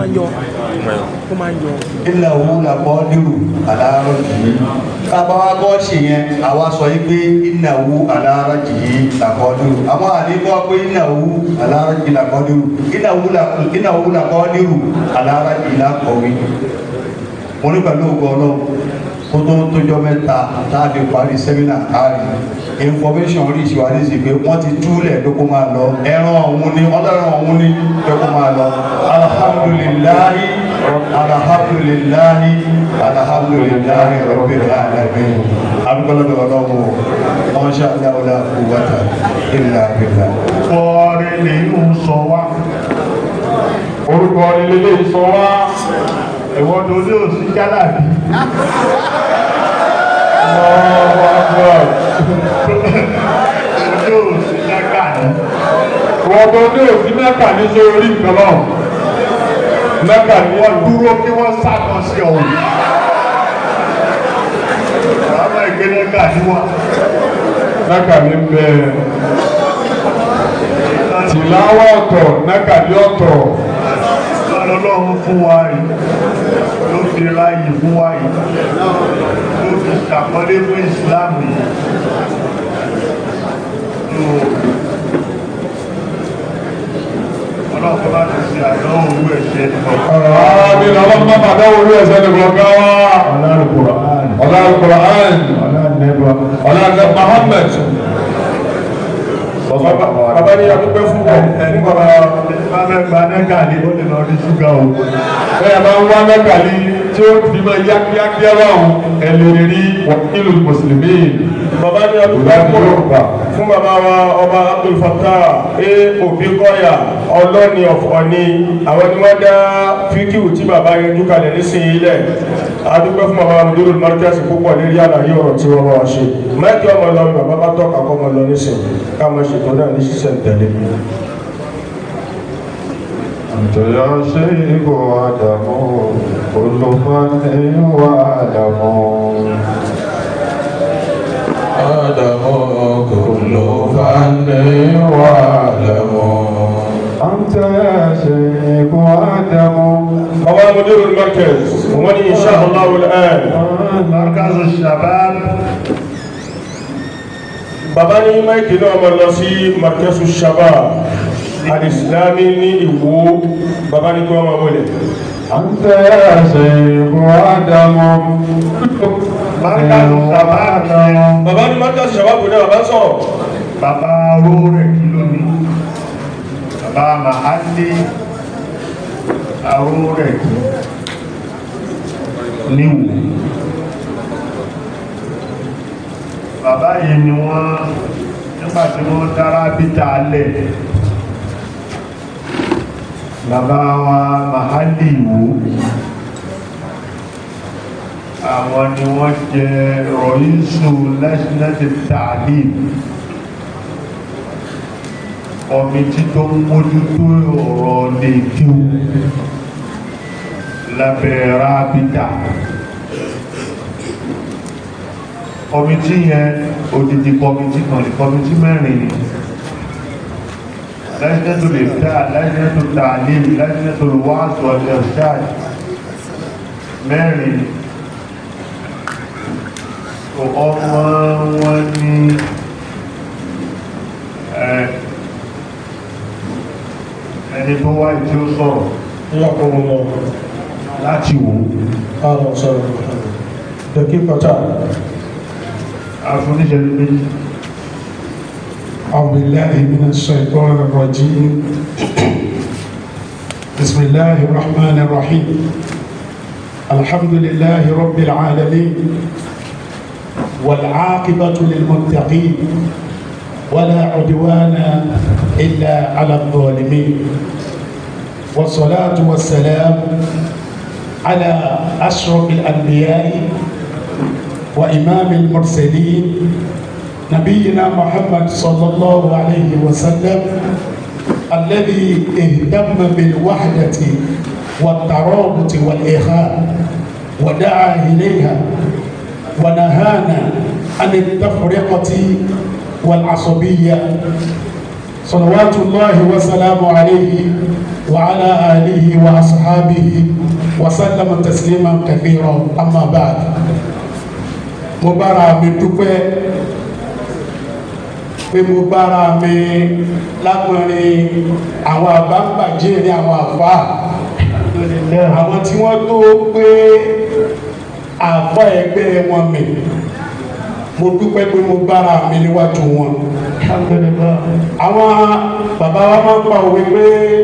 ìnáwó làkọ́ nírú àlára jìyí tábà wá bọ́ ṣe yẹn àwa sọ yìí pé ìnáwó àlára jìyí làkọ́ nírú àwọn àní bọ́ pé ìnáwó àlára jìyí làkọ́ nírú ìnáwó làkọ́ nírú àlára jìyí làkọ́ wí mo ní pẹ̀lú ògo ọlọ́run kó tó tójọ́ mẹ́ta tá a fi parí sẹ́mínà káàrí information rí ìṣèwádìí sí pé wọ́n ti túlẹ̀ pé kó máa lọ ẹran ọ̀hún ni ọlọ́run ọ̀hún ni pé kó máa lọ alhamdulilayi alhamdulilayi alhamdulilayi rabbil alamin alukọlọdọ ọlọ́run wọn ṣe aláwọlá quwwata illa billah. Fọ́ọ̀rẹ́ lè ń sọ wá. orúkọ ilé ilé sọ wá Ẹ̀wọ́n tó ní òsì jálàbí. ọmọ àgbà Ojú òsì lágbà ní. wọ́n tó ní òsì mẹ́ta ní sórí nǹkan náà mẹ́ta ní Wọ́n dúró kí wọ́n sákan sí ọ̀hún. Bàbá ìgbélé gà ní wà. mẹ́ta ní bẹ́ẹ̀ tìláwọ̀ ọ̀tọ̀ mẹ́ta ní ọ̀tọ̀ Ọlọ́run fún wa yìí. Ló fi ráyè fún wa yìí. Ló fi ṣàkọlé fún ìsìláàmù yìí. Yóò- Ọlọ́run bá ti ṣe àdánwò owó ẹ̀ṣẹ̀ nìkan. àmì làwọn máa bàdá orí ẹ̀sẹ̀ nìkan ká wá ọ̀là alukur'an ọ̀là Muhammad bàbá ní adúpẹ́ fún wọn fún bàbá Bá fẹ́ gba nẹ́gà ní ó lè lọ rí ṣúgà o. bẹ́ẹ̀ bá ń wá mẹ́kàlí tí ó fi máa yá kíákíá báwọn ẹlẹ́rìí rí wàkílù mùsùlùmí. bàbá ní adúpẹ́ fún yorùbá fún bàbá wa ọba Abdul Fattah ẹ òbí kọ́yà ọlọ́ni ọ̀fọ̀ ni àwọn ni wọ́n dá fíkìwù tí bàbá yẹn jú kalẹ̀ nísìnyí lẹ̀ adúpẹ́ fún bàbá amúdúró márkẹ́sì púpọ̀ lérí àlàyé ọ̀rọ̀ tí wọ́n bá wá ṣe mẹ́kì ọmọ lọ ni bàbá bá tọ́ka kọ́ ọmọ lọ nísìnyí káwọn ṣètò náà ní sísẹ̀ tẹ̀lé. أنت يا شيخ آدم كل من وآدم آدم كل فن وعلم أنت يا شيخ آدم bàbá amúdúró márkẹ́sì wọ́n ní insha Allah al-an. Markazu Shabab bàbá ní máìkì náà máa lọ sí markesu shabab alìsìlámi ní ìwó bàbá ní kí wọ́n máa wọlé أنت يا شيخ آدم Markazu Shabab yẹn bàbá ní markesu shabab náà bàbá sọ̀rọ̀ bàbá aró rẹ̀ kí ló ní. Bàbá Mahali aró rẹ̀ kí níwò. Bàbá yìí ni wọ́n nígbà tí wọ́n dára bíta lẹ̀. Bàbá wa Mahali wò. Àwọn ni wọ́n jẹ rọ̀yísù lẹ́sìnẹ́tì tààlì kọmitì tó ń mójútó ọ̀rọ̀ lè kíw lábẹ́ rábítà kọmitì yẹn odidi kọmitì kan ní kọmitì mẹ́rin ni lẹ́sìnẹ́tò lè dá lẹ́sìnẹ́tò tààlì lẹ́sìnẹ́tò wáàsù ọ̀lẹ́ ṣáàjì mẹ́rin ni ọmọ wọn ní ẹ ẹni tó wá tí ó sọ̀rọ̀ yàkùnrin lọ láti wò àwọn sọ̀rọ̀ dẹ̀kí pàtà afúníṣẹ́ méjì أعوذ بالله من الشيطان الرجيم بسم الله الرحمن الرحيم الحمد لله رب العالمين والعاقبة للمتقين ولا عدوان إلا على الظالمين والصلاة والسلام على أشرف الأنبياء وإمام المرسلين نبينا محمد صلى الله عليه وسلم الذي اهتم بالوحدة والترابط والإخاء ودعا إليها ونهانا عن التفرقة والعصبية صلوات الله وسلامه عليه وعلى آله وأصحابه وسلم تسليما كثيرا أما بعد mo bára mi dúpẹ́ pé mo bára mi lágbọ̀nrin àwọn àbámbàjẹ́ ní àwọn àfá àwọn tí wọ́n tó pé àfá ẹgbẹ́ wọn mi mo dúpẹ́ pé mo bára mi níwájú wọn àwọn bàbá wa máa ń pa òwe pé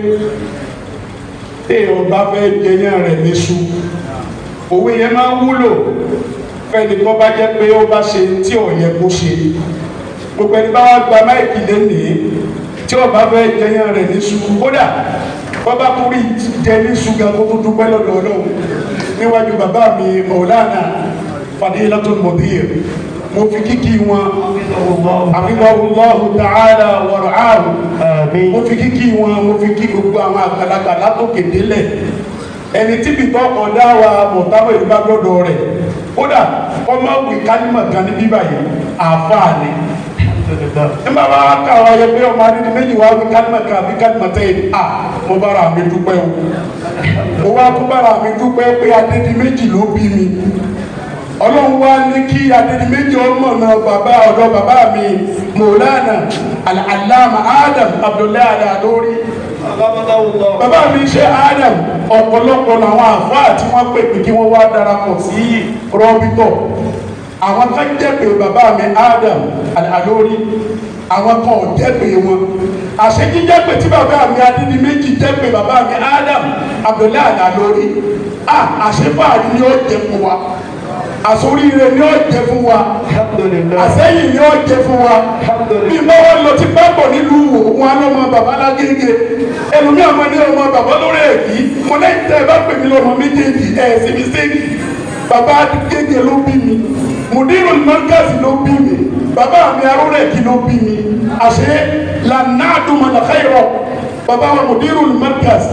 téèyàn bá fẹ́ jẹyàn rẹ̀ níṣu òwe yẹn máa ń wúlò fẹ́ni tó bá jẹ́ pé ó bá ṣe tí ò yẹ kó ṣe gbogbo ẹni bá wá gba máìkì lénìí tí ó bá fẹ́ jẹyàn rẹ̀ níṣu kódà bọ́bá tó rí jẹ níṣu gan kó tó dúpẹ́ lọ́dọ̀ ọlọ́run níwájú bàbá mi Maulana Fadilatul Mudir mo fi kíkí wọn àfihàn ta'ala wa ra'ahu mo fi kíkí wọn mo fi kí gbogbo àwọn àgbàlagbà látòkè délẹ̀ ẹni tí bìtọ́ ọ̀dá wa mọ̀táwọ̀ ìdíbà gbọ́dọ̀ rẹ̀ kódà ọmọ wì kálímọ̀ kan ní bíbà yìí àáfàá ni nígbà bá ká wa yẹ pé ọmọ adé méjì wá wí kálímọ̀ kan àbí kálímọ̀ tẹ́ yìí à mo bára mi dúpẹ́ o mo wá kó bára mi dúpẹ́ pé adédi méjì ló bí mi ọlọ́run wá ní kí adédi méjì ọmọ náà bàbá ọ̀dọ́ bàbá mi Maulana al-Allama Adam Abdullahi Al-Alori bàbá mi ṣe Adam ọ̀pọ̀lọpọ̀ làwọn àfáà tí wọ́n pè pé kí wọ́n wá darapọ̀ sí rọ́bítọ̀ àwọn kan jẹ́pẹ̀ bàbá mi Adam Al-Alori àwọn kan ò jẹ́pẹ̀ wọn àṣejì jẹ́pẹ̀ tí bàbá mi adídí méjì jẹ́pẹ̀ bàbá mi Adam Abdullahi Al-Alori àṣefààrí ni ó jẹ fún wa àsoríire ni ó jẹ fún wa àsẹ́yìn ni ó jẹ fún wa bí bá wọn lọ ti pápọ̀ nílùú wò wọn lọ́mọ bàbá lágége ẹlòmí ọmọ ní ọmọ bàbá lórí èkì mo lẹ́yìn tẹ́ ẹ bá pè mí lọ́mọ méjèèjì ẹ̀ sí mi séèkì bàbá gègé ló bí mi mùdírù mọ́gàsì ló bí mi bàbá mi arúgbó èkì ló bí mi àṣẹ lànàdùmọ̀ làkàyọ̀ bàbá wa mùdírù mọ́gàsì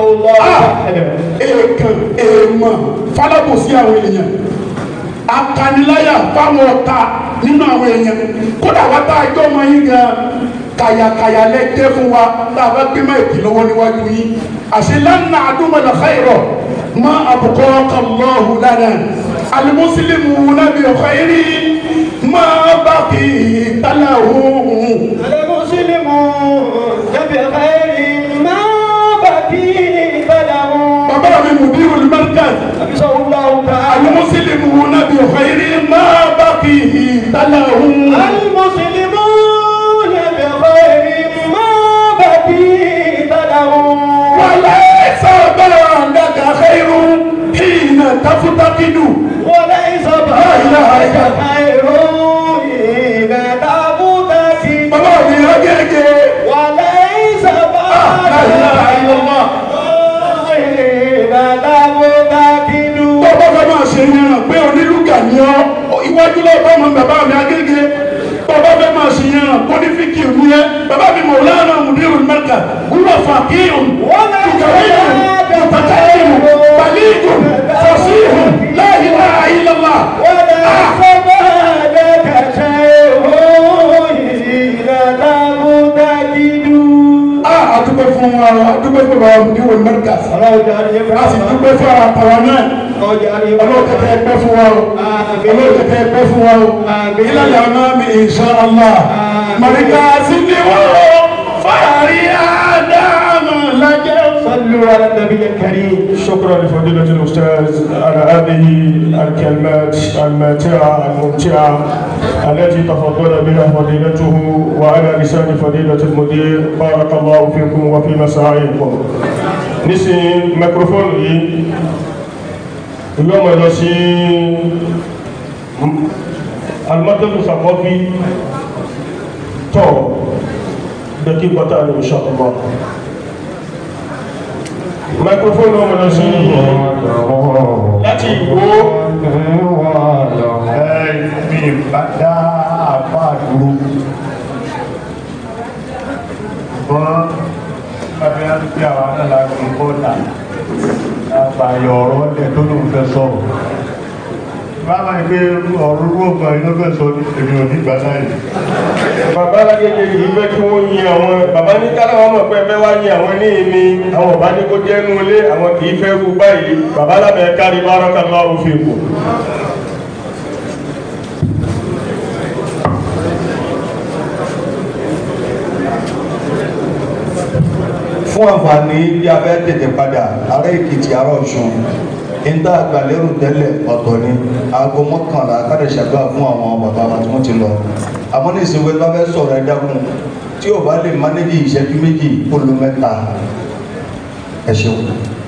èèkàn èèmọ̀ falábòsí àwọn èèyàn akaniláyà fáwọn ọ̀tá nínú àwọn èèyàn kódà wá tá a jọ ọmọ yín gan kàyàkàyà lẹ́jẹ́ fún wa tá a bá gbé má èkì lọ́wọ́ níwájú yín àṣẹ lánà àdúmọ̀lá káyọ̀ má àbùkọ́ kàlọ́ọ̀hù lánà alimusilimu nàbí ọ̀káyírí má bá kì í tálà òun. alimusilimu nàbí ọ̀káyírí má bá kì í tálà òun. bàbá mi mùdírù al-markaz. المسلمون بخير ما بقيه تلهم المسلمون بخير ما بقيه تلهم وليس بعدك خير حين تفتقد وليس بعدك خير حين تفتقد بابا mi agege وليس بعدك لا اله الا الله حين تفتقد bọ́bọ́ fẹ́ máa ṣe yẹn pé onílùgà ni ọ́ iwájú lọ́wọ́ bá ọmọ bàbá mi agége bọ́bọ́ fẹ́ máa ṣe yẹn kó ní fíkì ìwú yẹn bàbá mi Maulana Mudiru Mẹ́kà wúlò fàkíhùn tùkàwéyùn mùtàkàyùn balígùn fọ̀síhùn la ilaha illallah. adúgbò fún wa adúgbò fún wa Mudiru Mẹ́kà a sì dúgbò fún wa àtàwọn náà ọlọ́kẹ̀kẹ́ ẹgbẹ́ fún wa o ọlọ́kẹ̀kẹ́ ẹgbẹ́ fún wa o ìlànà ọ̀nà mi insha Allah mọ̀ríkà sí ni wọ́n fàárí àdámù lájẹ́. صلوا على النبي الكريم شكرا لفضيلة الأستاذ على هذه الكلمات الماتعة الممتعة التي تفضل بها فضيلته وعلى لسان فضيلة المدير بارك الله فيكم وفي مساعيكم نسي ميكروفون اليوم نسي المكتب الثقافي تو دقيقة إن شاء الله microphone ọmọ lọ sí láti ìwó mi bá dá àbá dúró ṣùgbọ́n bàbá yá pé àwọn aláàgbé bọ́ọ̀dà àgbàyọ̀ ọ̀rọ̀ lẹ̀ tó lóun fẹ́ sọ̀rọ̀ bàbá yìí pé ọ̀rọ̀ rúgbọ̀n iná fẹ́ sọ ní èmi ò ní gbà láyé bàbá alágége kì í fẹ́ kí wọ́n yin àwọn bàbá ní kálá wọn mọ̀ pé ẹ fẹ́ wá yin àwọn ní èmi àwọn ọ̀bá ní kó jẹ́ nú ilé àwọn kì í fẹ́ rú báyìí bàbá lábẹ́ kárí barakallahu fikum. fún àǹfààní bí a fẹ́ tètè padà ará èkìtì ará ọ̀ṣun níta àgbàlérò tẹ́lẹ̀ ọ̀tọ̀ ni aago mọ́kànlá káde ṣàdúrà fún àwọn bàbá wa tí wọ́n ti lọ àmọ́ ní ìsìnkú bá fẹ́ sọ̀rọ̀ ẹ dákun tí ò bá lè mánéjì ìṣẹ́jú méjì kó lu mẹ́ta ẹ ṣeun.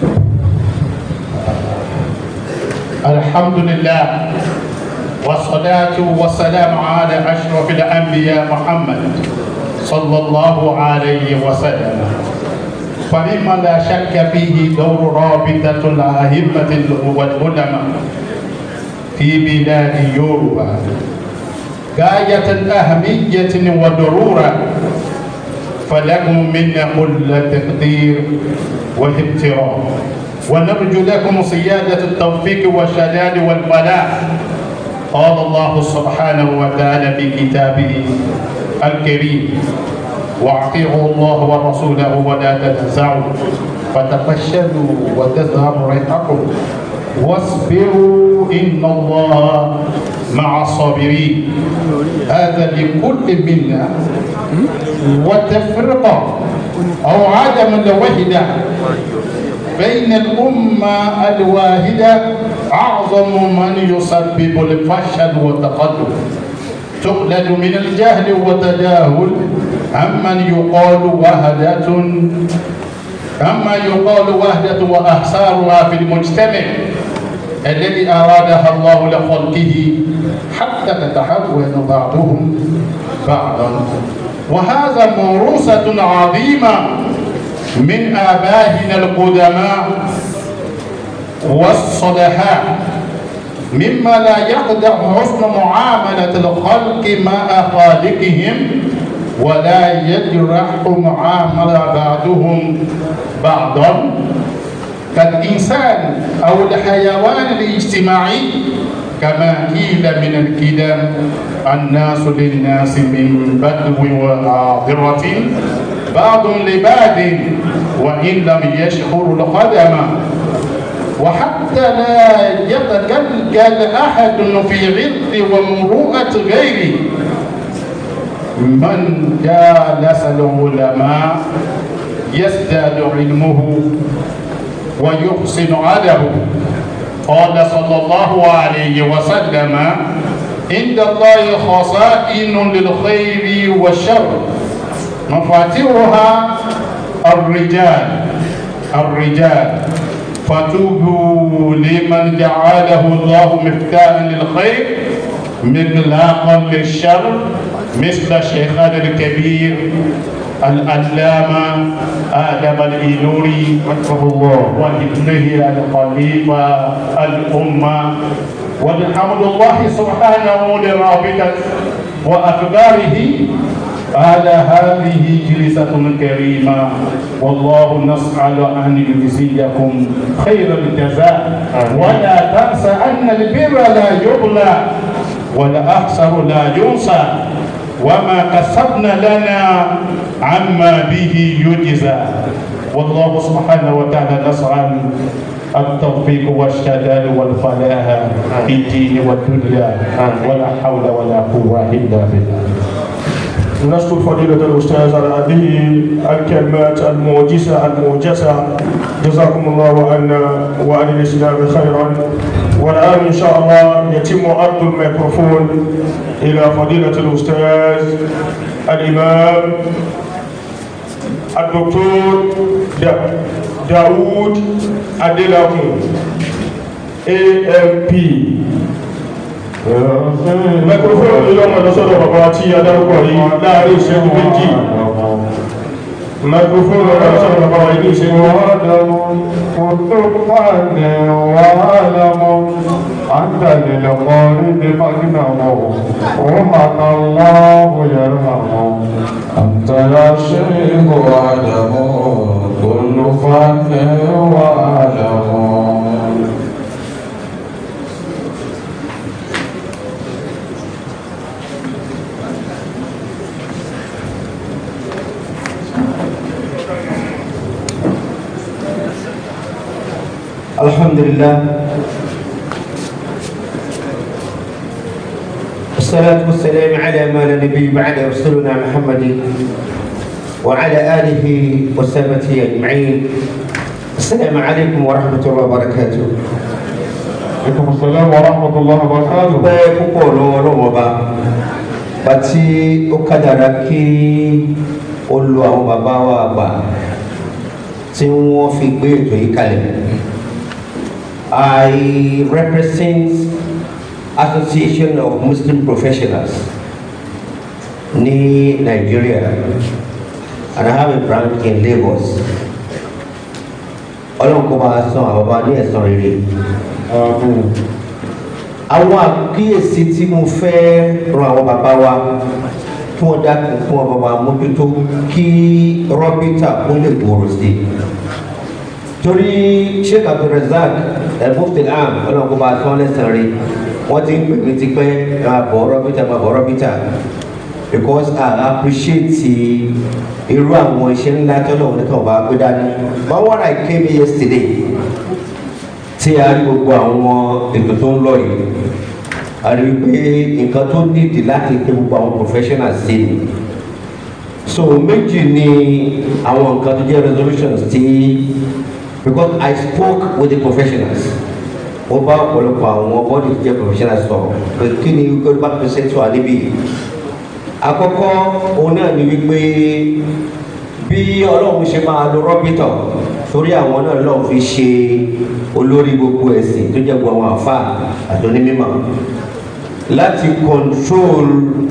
الحمد لله والصلاة والسلام على أشرف الأنبياء محمد صلى الله عليه وسلم فمما لا شك فيه دور رابطة الأئمة والعلماء في بلاد يوروبا غاية أهمية وضرورة فلكم منا كل تقدير واحترام ونرجو لكم سيادة التوفيق والشداد والبلاء قال الله سبحانه وتعالى في كتابه الكريم واطيعوا الله ورسوله ولا تنازعوا فتفشلوا وتذهب ريحكم واصبروا ان الله مع الصابرين هذا لكل منا وتفرقه او عدم الوحده بين الأمة الواحدة أعظم من يسبب الفشل والتقدم تقلد من الجهل والتجاهل عمن يقال وهدة أما يقال وهدة وأحسارها في المجتمع الذي أرادها الله لخلقه حتى تتحول بعضهم بعضا وهذا موروثة عظيمة من آبائنا القدماء والصلحاء مما لا يقدح حسن معاملة الخلق مع خالقهم ولا يجرح معاملة بعضهم بعضا كالإنسان أو الحيوان الاجتماعي كما قيل من الكلام الناس للناس من بدو وعاذرة بعض لبعض وإن لم يشعر القدم وحتى لا يتكلكل أحد في عرض ومروءة غيره من جالس العلماء يزداد علمه ويحسن عدله قال صلى الله عليه وسلم عند الله خزائن للخير والشر مفاتيحها الرجال الرجال فتوبوا لمن جعله الله مفتاحا للخير مغلاقا للشر مثل شيخنا الكبير العلامة آدم الإيلوري رحمه الله وابنه الخليفة الأمة والحمد الله سبحانه لرابطة وأخباره على هذه جلسة كريمة والله نسأل أن يجزيكم خير الجزاء ولا تنسى أن البر لا يبلى والأحسر لا ينسى وما كسبنا لنا عما به يجزى والله سبحانه وتعالى نسأل التوفيق والشلال والفلاح في الدين والدنيا ولا حول ولا قوة إلا بالله نشكر فضيلة الأستاذ على هذه الكلمات الموجزة الموجزة جزاكم الله عنا وعن الإسلام خيرا والآن إن شاء الله يتم عرض الميكروفون إلى فضيلة الأستاذ الإمام الدكتور دا داوود أديلاكم AMP mẹkurofóònù yóò mọ̀ lọ́sọ̀rọ̀ bàbá tí adarúkọ yìí láàrin ìṣẹ́jú méjì mẹkurofóònù yóò mọ̀ lọ́sọ̀rọ̀ bàbá yìí ní ìṣẹ́jú أنت للقارب مجنه ومن الله يرحمه أنت يا شيخ وعدم كل فن وعلم الحمد لله والصلاة والسلام على ما لا نبي بعد رسولنا محمد وعلى آله وصحبه أجمعين السلام عليكم ورحمة الله وبركاته aleykum salaam wa rahmatulah wa barakatuh. pẹ́ púpọ̀ lọ́wọ́ lọ́wọ́ bá bàtí ó kádàrá kí ó lo àwọn bàbá wa àgbà tí wọ́n fi gbé ètò yìí kalẹ̀. I represent Association of Muslim Professionals ní Nigeria and I have a branch in Lagos. Ọlọ́run kó máa san àwọn bàbá ní ẹ̀san rere àwọn àkíyèsí tí mo fẹ́ ran àwọn bàbá wa kí wọ́n dákun fún ọba wa mójútó kí rọ́bìtà kó lè gbòòrò sí i torí sheikh abdulrasaq elmuftilam ọlọ́run bá tán lẹ́sàn rí wọ́n ti ń pè mí tipẹ́ ẹ máa bọ̀ rọ́bìtà máa bọ̀ rọ́bìtà because I appreciate irú àwọn iṣẹ́ ńlá tọ́lọ́run ní kàn bá gbé dání but when I came here yesterday tí a rí gbogbo àwọn ètò tó ń lọ yìí a rí pé nǹkan tó nídìí láti pé gbogbo àwọn professionals sí ni so méjì ni àwọn nǹkan tó jẹ́ resolutions tí because I spoke with the professionals mo bá ọ̀pọ̀lọpọ̀ àwọn body tó jẹ́ professionals sọ̀rọ̀ pé kí ni gbọ́dọ̀ tó ṣe tó wà níbí àkọ́kọ́ òun náà ni wípé bí ọlọ́run ṣe máa lo rọ́bìtọ̀ torí àwọn náà lọ́ọ́ fi ṣe olórí gbogbo ẹ̀sìn tó jẹ́ gbogbo àwọn àfa àtọ́nímímọ̀ láti control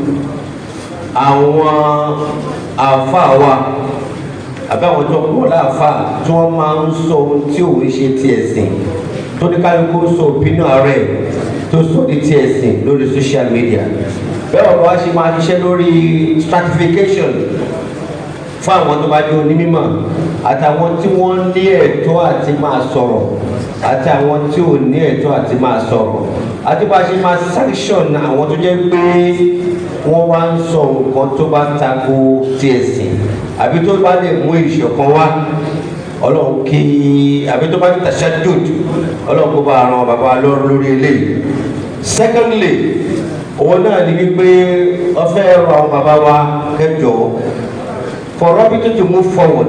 àwọn àfa wa àbí àwọn tó pọ̀ láàfa tí wọ́n máa ń sọ ohun tí òun ṣe ti ẹ̀sìn tó ní kálukú sọ opinion rẹ̀ tó sọ ní ti ẹ̀sìn lórí social media bẹ́ẹ̀ ọ̀pọ̀ wa ṣe máa ṣiṣẹ́ lórí stratification fún àwọn tó bá jẹ́ onímọ̀ àtàwọn tí wọ́n ní ẹ̀tọ́ àti máa sọ̀rọ̀ àti àwọn tí ò ní ẹ̀tọ́ àti máa sọ̀rọ̀ àti bá a ṣe máa sanction àwọn tó jẹ́ pé wọ́n wá ń sọ nǹkan tó bá tako ti ẹ̀sìn àbí tó bá lè mú ìṣọ̀kan wá ọlọ́run kí àbí tó bá ní tashadud ọlọ́run kó bá ran bàbá lọ́rùn lórí eléyìí secondly òun náà ní wípé wọ́n fẹ́ rọ àwọn bàbá wa kẹjọ for Robito to move forward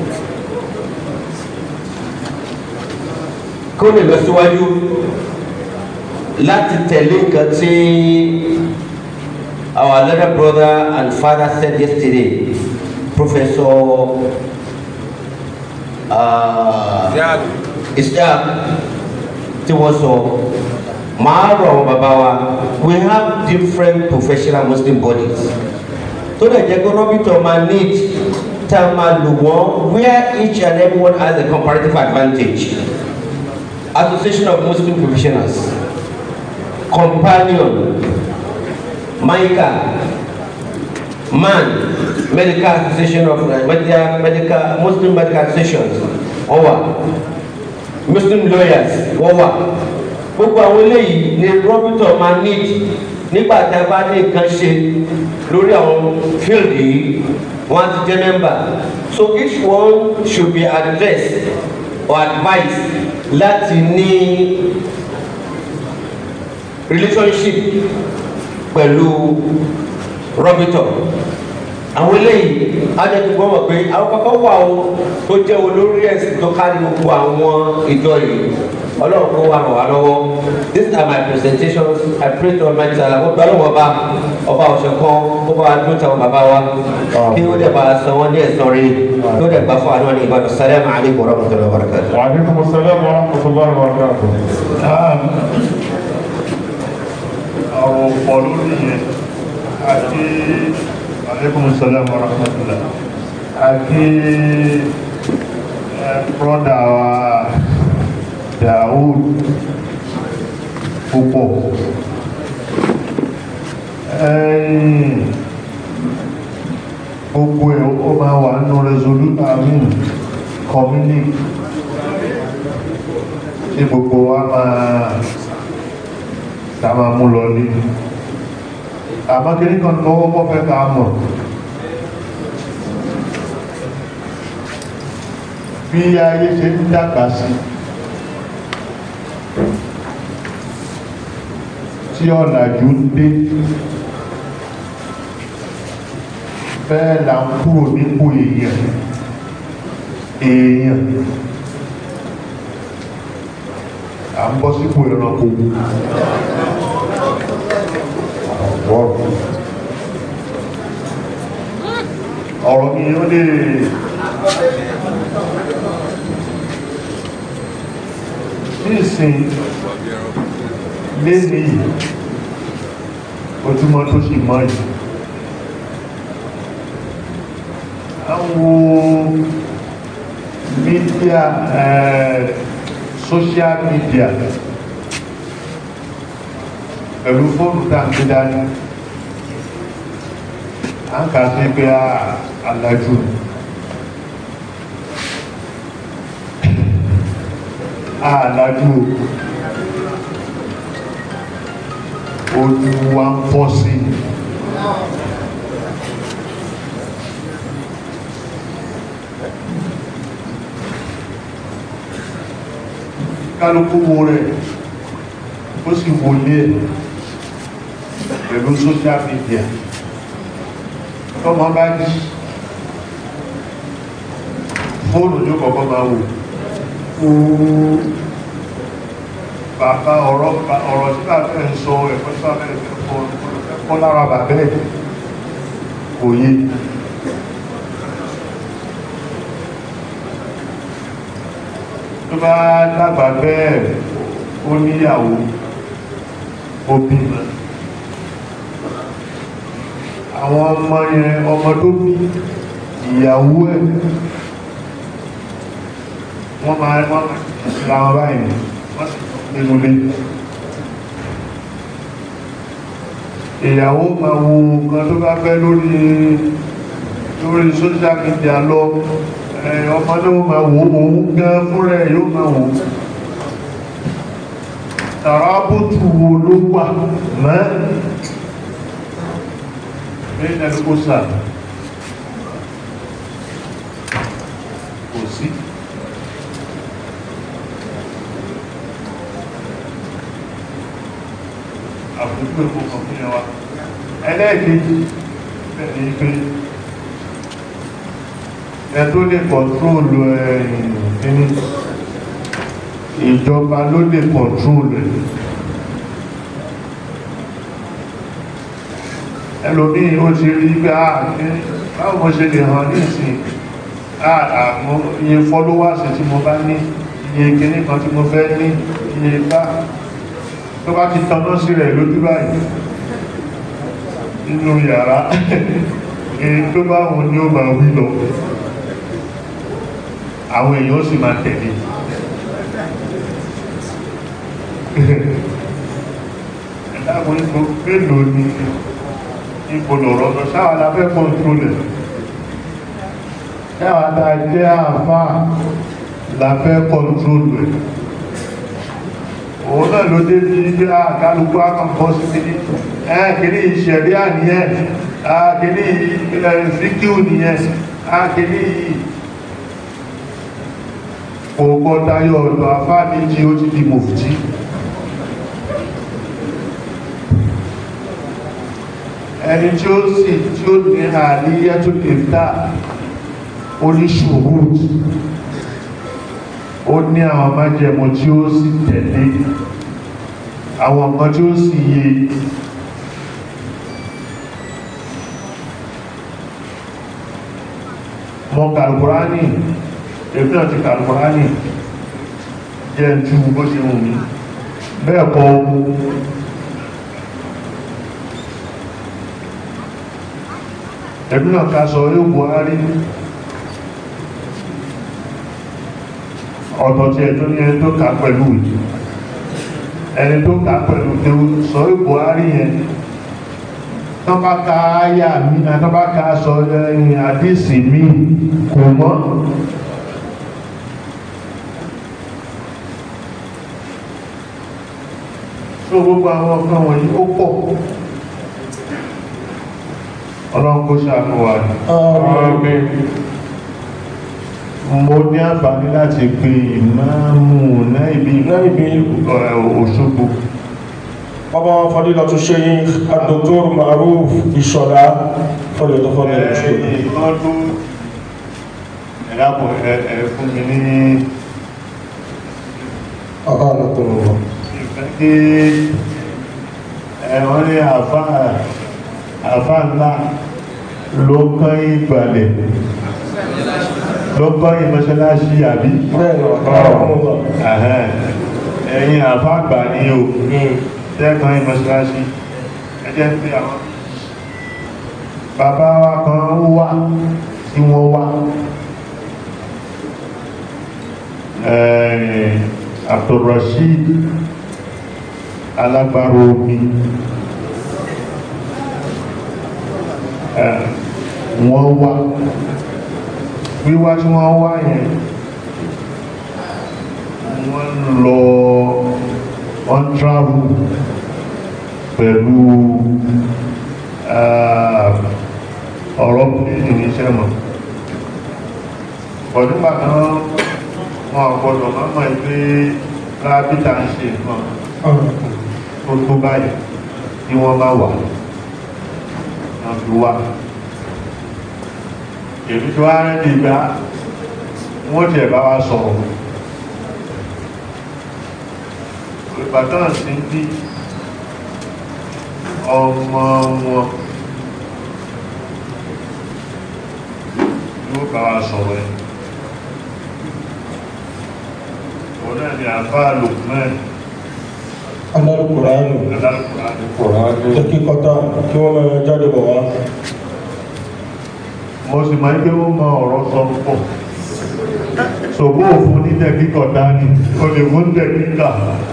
kó lè lọ síwájú láti tẹ̀lé nǹkan tí our elder brother and father said yesterday Professor uh, Isaac tí wọ́n sọ màá rọ̀ àwọn bàbá wa we have different professional Muslim bodies tó lè jẹ́ pé Robito máa need tá a máa lò wọ́n where each and everyone has a comparative advantage association of muslim professionals companion maika man medical association of uh, medical, medical muslim medical associations wọ́n wà muslim lawyers wọ́n wà gbogbo àwọn eléyìí ni Robito máa need nígbà tá a bá ní nǹkan ṣe lórí àwọn field yìí wọ́n á ti jẹ́ member so each one should be addressed or advised láti ní relationship pẹ̀lú Robito àwọn eléyìí ajẹ́tùgbọ́ mọ̀ pé àwọn kankan wà o tó jẹ́ olórí ẹ̀sìn tó kárí gbogbo àwọn ìjọ yìí ọlọ́run kó wà ràn wá lọ́wọ́ these are my presentations I pray to Almighty Allah ó gbọ́dọ̀ wọ́n bá ọba ọ̀sẹ̀ kan ó bá wa dúró táwọn bàbá wa kí ó dẹ̀ bá a san wọ́n ní ẹ̀sán rí kí ó dẹ̀ gbà fún àwọn ní ìbàdàn salamu alaykum wa rahmatulahi wa barakatuh. wa aleykum salaam wa rahmatulah wa barakatuh. àwọn ọ̀pọ̀ lórí yẹn àti aleykum salaam wa rahmatulah àti broda wa Daoud púpọ̀ gbogbo ẹ̀ ó máa wà nínú resolute amin communique tí gbogbo wa máa ta máa mú lọ ní àmọ́ kìíní kan tó wọ́pọ̀ fẹ́ ká mọ̀ bí ayé ṣe ń dàgbà sí tí ọ̀làjú ń dé bẹ́ẹ̀ là ń kúrò nípò èèyàn èèyàn à ń bọ́ sípò ẹranko ọ̀rọ̀ mi ó lè ní ìsìn léni yìí ojúmọ́ tó sì mọ́ yìí àwọn mídíà social media pẹ̀lú fóònù tàbí dání a ń kà sí pé alájú alájú ojú wa ń fọ́ sí kálukú wo rẹ̀ ó sì wọlé ẹ̀ pẹ̀lú social media tọ́mọ bá jí fóònù ní kọ̀kọ́ máa wò ooo bàbá ọ̀rọ̀ ọ̀rọ̀ tí bàbá ẹ̀ ń sọ ẹ̀kọ́ tí bàbá ẹ̀ kọ́ lára bàbá ẹ̀ kò yé tó bá dàgbà bẹ́ẹ̀ ó níyàwó ó bímọ àwọn ọmọ yẹn ọmọ tó bí ìyàwó ẹ̀ wọ́n máa wọ́n ra wọn báyìí wọ́n sì nínú ilé ìyàwó máa wo nǹkan tó bá fẹ́ lórí lórí social media lọ ọmọ náà máa wò òun gan fúnra ẹ̀ yóò máa wò tàràbùtù wo ló wà mọ́ bẹ́ẹ̀ ni kò sà kò sí àbúrú èkó kan fún yẹn wa ẹlẹ́ẹ̀kejì bẹ́ẹ̀ ni pé ẹ tó lè kọ̀ntrólù ẹ̀yìn kíní ìjọba ló lè kọ̀ntrólù ẹ̀ ẹlòmíì ó ti rí pé ààkí báwo mo ṣe lè hàn ní ìsìn àmọ́ iye followers tí mo bá ní iye kíní kan tí mo fẹ́ ní iye bá tó bá ti tanná sí rẹ̀ lójú báyìí nínú yàrá èyí tó bá wọn ni ó máa wí lọ àwọn èèyàn sì máa tẹ̀lé ẹ̀dàgbọ́n ipò mélòó ni ipò lọ̀rọ̀ lọ sáwà lábẹ́ kọ́ntrólẹ̀ sáwà tá a jẹ́ àfá lábẹ́ kọ́ntrólẹ̀ òun náà ló dé ní ilé àkálùkù àkànbọ́ sí kìíní ẹ̀ kìíní ìṣẹ̀rí àníyàn kìíní fíkíù nìyẹn kìíní ògbọ́ tayọ ọ̀dọ̀ afá méjì ó ti di mòfìtí ẹni tí ó sì tí ó ní àríyá tó lè dá oníṣòro ó ní àwọn májẹ̀mú tí ó sì tẹ̀lé àwọn nǹkan tí ó sì yé mọ kàlùkùránì èmi náà ti kàlùkùránì jẹ́ ń tú bó ṣe wù mí bẹ́ẹ̀ kọ́ ẹ̀mí náà ká sọ yóò buhari ọ̀tọ̀ tí ẹ̀ tó ní ẹni tó kà pẹ̀lú ẹni tó kà pẹ̀lú tó sọ yóò buhari yẹn tán bá ka áyà mi tán bá ka sọ ẹ̀yìn àdísì mi kò mọ́ tó gbogbo àwọn ọ̀kan wọ̀nyí ó pọ̀ ọlọ́run kó ṣàánú wa ní mo ní àǹfààní láti pe ìmáàmù náà ibi Òṣogbo طبعا فضيلة الشيخ الدكتور معروف الشرع فليتفضل مشكورا ẹ̀yìn kan tó ẹ̀dàpọ̀ ẹ̀ fún mi ní أعانكم الله ìfẹ́ kí ẹ̀wọ́n ní àfá àfá ńlá ló kán ìgbàlẹ̀ ló kán ìmọ̀ṣẹ́láṣí àbí Ẹ̀hẹ́n. ẹ̀yin àfá àgbà ní o tẹ́kan ìmọ̀ṣẹ́láṣí ẹjẹ́ pé àwọn bàbá wa kan wá tí wọ́n wá ẹ̀ẹ́ Abdulrasheed alágbára omi ẹ̀, wọ́n wá wíwá tí wọ́n wá yẹn wọ́n lọ on travel pẹ̀lú ah, ọ̀rọ̀ pínlẹ̀ iṣẹ́ mọ̀ ọdúnbà kan wọn ọ̀gbọ́dọ̀ mọ́mọ́ ìgbé rábítà ń ṣe nǹkan tó tó báyìí tí wọ́n bá wà wọ́n fi wá èmi tó wá rẹ̀ ní ìgbà wọ́n tẹ̀ bá wá sọ̀rọ̀ ìbátan sí bí ọmọ wọn yóò bá wa sọ̀rọ̀ ẹ̀ òun náà ni àfáà Lukman alárùkùránù alárùkùránù tẹ́kíkọ́tà kí wọ́n máa jáde bọ̀ wá mo sì máa ń gbé wọ́n mọ ọ̀rọ̀ sọ pọ̀ ṣògbó òfin ní tẹ̀kíkọ̀ dání o lè fún tẹ̀kíkà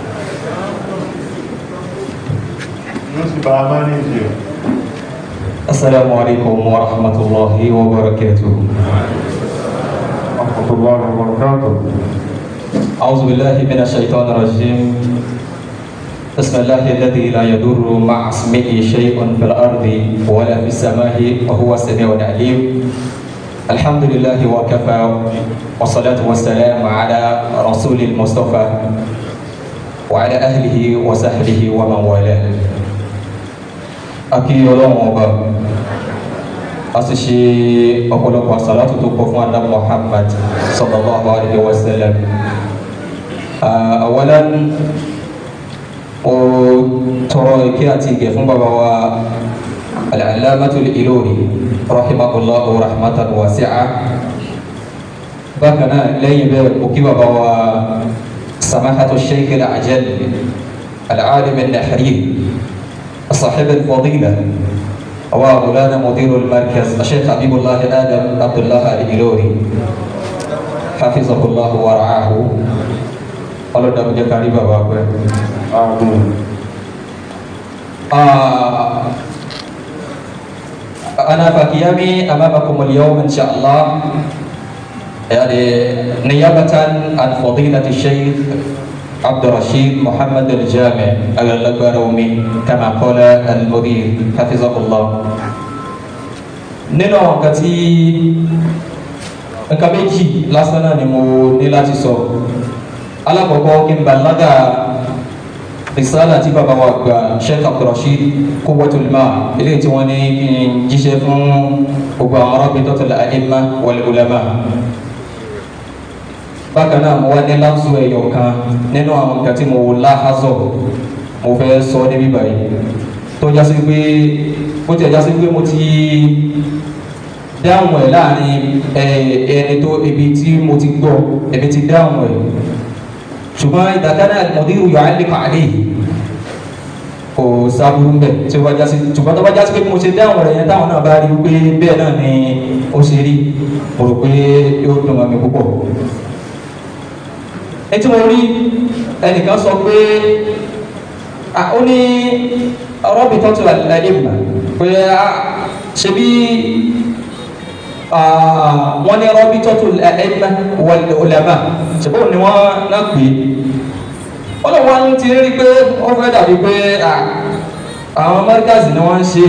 yóò sì bá a máa ní ìṣe السلام عليكم ورحمة الله وبركاته ورحمة الله وبركاته أعوذ بالله من الشيطان الرجيم بسم الله الذي لا يضر مع اسمه شيء في الأرض ولا في السماء وهو السميع العليم الحمد لله وكفى والصلاة والسلام على رسول المصطفى وعلى أهله وصحبه ومن والاه akí ọlọ́run ọba a sì ṣe ọ̀pọ̀lọpọ̀ àsàlátù tó pọ̀ fún adá muhammad sallallahu alaihi wa sallam awalan o tọrọ ìkẹ́ àti ìgẹ̀ fún bàbá wa al-allamatul Ilori rahimahullahu rahmatan wasi'a bákan náà lẹ́yìn bẹ́ẹ̀ o kí bàbá wa samahatu sheikh al-ajal al-alim al-nahri صاحب الفضيلة ومولانا مدير المركز الشيخ حبيب الله آدم عبد الله الإلوري حفظه الله ورعاه قالوا دم جكاري بابا آمين آه أنا فقيامي أمامكم اليوم إن شاء الله يعني نيابة عن فضيلة الشيخ عبد الرشيد محمد الجامع البرومي كما قال المدير حفظه الله nínú àwọn nǹkan tí nǹkan méjì lásán náà ni mo ní láti sọ alákọ̀ọ́kọ́ kí n balaga risala tí bàbá wa gba sheikh abdulrasheed quwwatul ma eléyìí tí wọ́n ní kí n jíṣẹ́ fún gbogbo àwọn rabitatul a'imma wal ulama bákan náà mo wá ní láǹsù ẹ̀yọ̀ kan nínú àwọn nǹkan tí mo láhazọ̀ mo fẹ́ sọ níbí báyìí tó jásí pé bó ti ẹ̀ jásí pé mo ti dáhùn ẹ̀ láàrin ẹni tó ibi tí mo ti gbọ́ ẹ̀mí ti dáhùn ẹ̀ ṣùgbọ́n ìdàkánná al-mudiru yu'alliqu alayhi kò sábúrú mbẹ tí ó bá jásí ṣùgbọ́n tó bá jásí pé mo ṣe dáhùn rẹ̀ yẹn táwọn náà bá rí i pé bẹ́ẹ̀ náà ni ó ṣe rí mo rò pé yóò dùn mọ́ mi púpọ̀ ẹtí mo rí ẹnìkan sọ pé ó ní rọ́bì tó ti wà lẹ́yìn pé ṣe bí wọ́n ní rọ́bì tó ti lẹ́yìn wà lẹ́yìn ṣe bó ni wọ́n náà pè é wọ́n lọ wọ́n ti rí pé wọ́n fẹ́ dàbí pé àwọn amẹ́ríkàsì ni wọ́n ń ṣe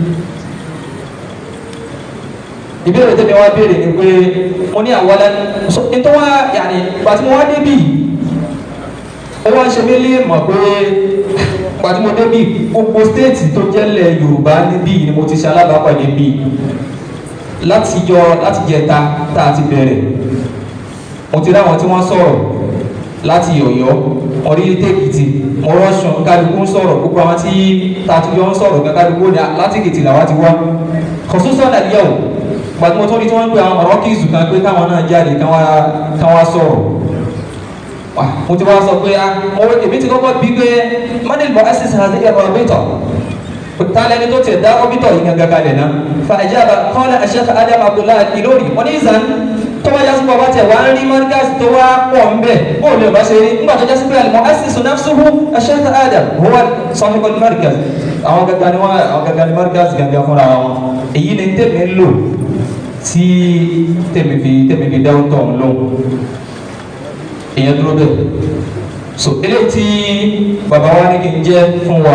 ìbéèrè tẹ́mi wá béèrè ni pé mo ní àwọn ẹlẹ́nu nítorí wá yàní ìgbà tí mo wá débì ó wá ń ṣe mí lé mọ̀ pé pàtí mo débì gbogbo stéètì tó jẹ́lẹ̀ yorùbá níbí ni mo ti ṣe alábàápàdé bí láti jọ láti jẹta tá a ti bẹ̀rẹ̀ mo ti ráwọn tí wọ́n sọ̀rọ̀ láti ọ̀yọ́ orílẹ̀ èkìtì mo rọ́ṣùn kálukú ń sọ̀rọ̀ gbogbo àwọn tí tàtúyọ́ ń sọ̀rọ̀ gan kálukú ní láti èkìtì làwọn ti wá kọ̀sùsọ̀ nàìjíríà o gbàtí mo tó ní tí wọ́n ń pè àwọn ọ̀rọ̀ kìsù kan pé káwọn náà jáde kán wá sọ̀rọ̀ mo ti wá sọ pé a mo èmi ti kọ́kọ́ bí pé manil bọ̀ ẹ́sìsì àti ẹ̀rọ ọ̀bìtọ̀ tálẹ́ni tó tẹ̀ dá ọ̀bìtọ̀ yìí gangan kalẹ̀ náà fa ìjábà kọ́lá àṣẹ́fà adam abdullahi ìlórí wọ́n ní ìzàn tó wá jásí pé ọba tẹ̀ wá ń rí markaz tó wá pọ̀ ń bẹ̀ bóun lè bá ṣe rí nígbà tó jásí pé àlùmọ́ ẹ́sìsì nafsuhu àṣẹ́fà adam huwa sahibul markaz àwọn gangan ni wọ́n àwọn gangan ni markaz gangan fúnra wọn èyí ni tèmi ń lò tí tèmi fi tèmi fi dáwọ́ tọ̀ ń lò èèyàn dúró bẹ́ẹ̀ so eléyìí tí bàbá wa ní kí n jẹ́ fún wa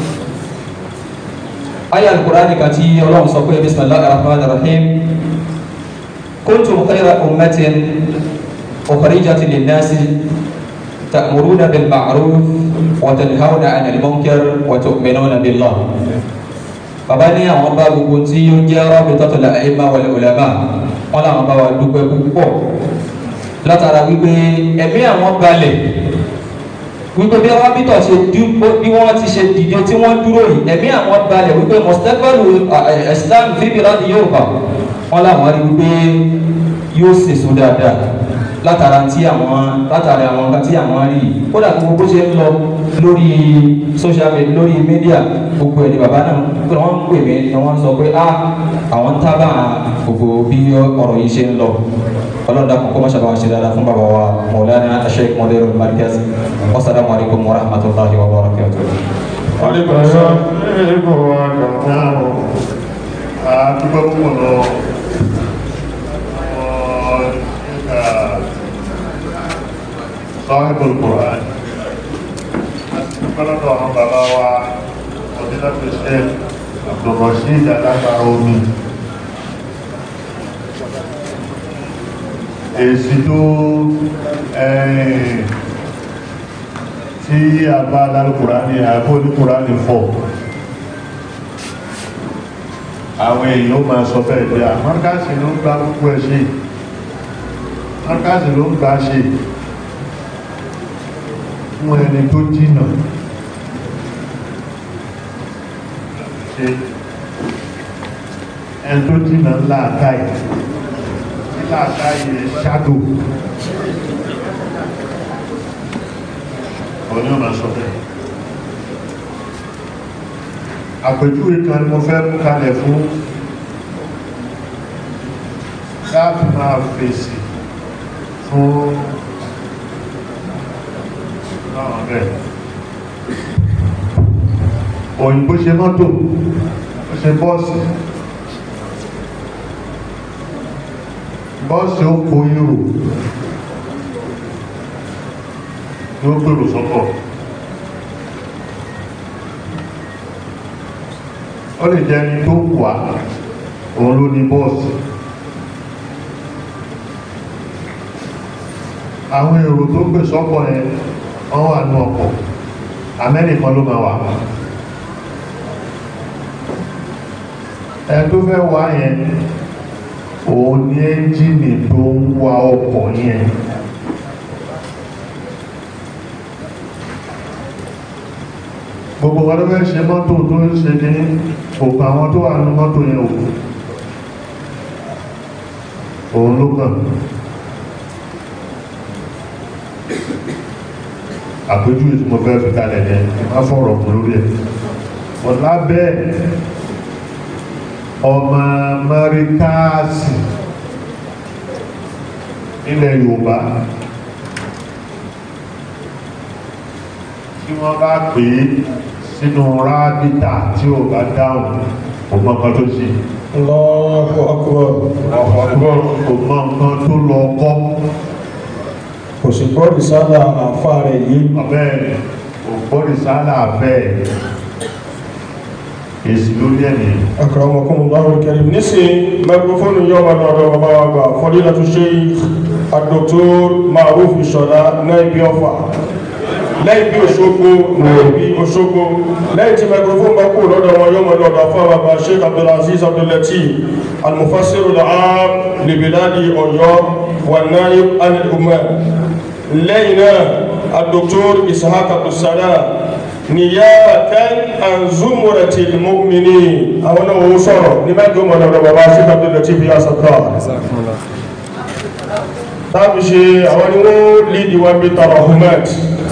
ayé alukurani kan tí ọlọ́run sọ pé bisimilahi rahman rahim kuntum khayra ummatin ukhrijat linnasi ta'muruna bil ma'ruf wa tanhawna 'anil munkar wa tu'minuna billah bàbá ní àwọn bá gbogbo tí ó jẹ́ rabitatul a'imma wal ulama wọn làwọn bá wa dúpẹ́ púpọ̀ látara wípé ẹ̀mí àwọn balẹ̀ wípé bí rábítọ̀ ṣe dúpọ̀ bí wọ́n ti ṣe dìde tí wọ́n dúró yìí ẹ̀mí àwọn balẹ̀ wípé mọ̀sítẹ́gbẹ̀lù islam fíbi láti yorùbá wọn làwọn rí wípé yóò ṣèso dáadáa látara tí àwọn látara àwọn kan tí àwọn rí yìí kódà gbogbo bó ṣe ń lọ lórí social media lórí media gbogbo ẹ̀ ní bàbá náà pé wọ́n ń pè mí ni wọ́n sọ pé ah àwọn ń tábà gbogbo bí ọ̀rọ̀ yìí ṣe ń lọ ọlọ́run dàkún kó má ṣàbàwọ̀ ṣe dáadáa fún bàbá wa mọ̀lánà aṣẹ́k mọ́lẹ́rọ̀ markaz wasalaamu alaykum wa rahmatulahi wa barakatuh. Aleykum salaam. Aleykum wa rahmatulah. Àdúgbò púpọ̀ lọ. Sọ́hìbùl Quran. Kọ́lọ́dọ̀ àwọn bàbá wa, Ọdílá Pẹ̀sẹ̀, Abdulrasheed Alágbára Omi. Èsì tó tí a bá lálùkùránì àbó oníkùránì fọ́ àwọn èèyàn máa sọ bẹ́ẹ̀ pé àmọ́kásì ló ń gbá púpọ̀ ẹ̀ ṣe àmọ́kásì ló ń gbá ṣe fún ẹni tó jìnà ṣe ẹni tó jìnà láàkáì tí láàkáì ṣádò ọ̀nà ọ̀nà sọ̀rọ̀ àpèjúwe kan ni mo fẹ́ mú kalẹ̀ fún láti máa fèsì fún náà rẹ̀ òyìnbó ṣe mọ́tò ó ṣe bọ́ọ̀sì bọ́ọ̀sì ó kó yúrò yóò gbèrò sọ́kọ̀ ó lè jẹ́ ẹni tó wà òun ló ní bọ́ọ̀sì àwọn èrò tó gbè sọ́kọ̀ yẹn wọ́n wà ní ọkọ̀ amẹ́ríkan ló máa wà ẹ tó fẹ́ wá yẹn òun ní ẹ́ńjìnì tó ń wa ọkọ̀ yẹn gbogbo wọn ló fẹ́ ṣe mọ́tò tó ń ṣe ní òkú àwọn tó wà ní mọ́tò yẹn òkú òun ló kàn àpéjúwe tí mo fẹ́ fi kalẹ̀ yẹn má fọ̀rọ̀ kún lórí ẹ̀ ọ̀la bẹ́ẹ̀ ọmọ mẹ́ríkàsì nílẹ̀ Yorùbá tí wọ́n bá pè é sínú rábìtà tí ò bá dáhùn kò mọ nǹkan tó ṣe. Allahu akbar. Allahu akbar kò mọ nǹkan tó lọ kọ́. kò sì gbọ́ ìsálà àfa rẹ̀ yìí. Bẹ́ẹ̀ kò gbọ́ ìsálà bẹ́ẹ̀ èsì lórí ẹ̀ nìyẹn. akramakumullahu karim nísìn mẹgbẹ́fóònù yóò máa lọ́dọ̀ bàbá wa gbà fadilatu sheikh ad-doktor Ma'ruf Ìṣọ̀lá náà ibi ọ̀fà lẹ́yìn bí Òṣogbo lẹ́yìn bí Òṣogbo lẹ́yìn tí microphone bá kú lọ́dọ̀ wọn yóò mọ̀ lọ́dọ̀ fún àwọn bàbá Sheikh Abdulaziz Abdulateef al-Mufassir al-Aam li biladi Ọ̀yọ́ wa naib anil umma lẹ́yìn náà الدكتور إسحاق عبد السلام نيابة عن زمرة المؤمنين أولا وصرا لماذا هم أنا بابا شيخ عبد اللطيف يا ستار táàbù ṣe àwọn ni wọ́n lídi wọn bí tarahumat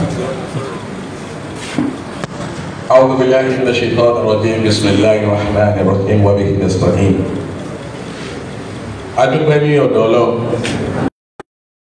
أعوذ بالله من الشيطان الرجيم بسم الله الرحمن الرحيم وبه نستعين. adúpẹ́ ní ọ̀dọ̀ ọlọ́run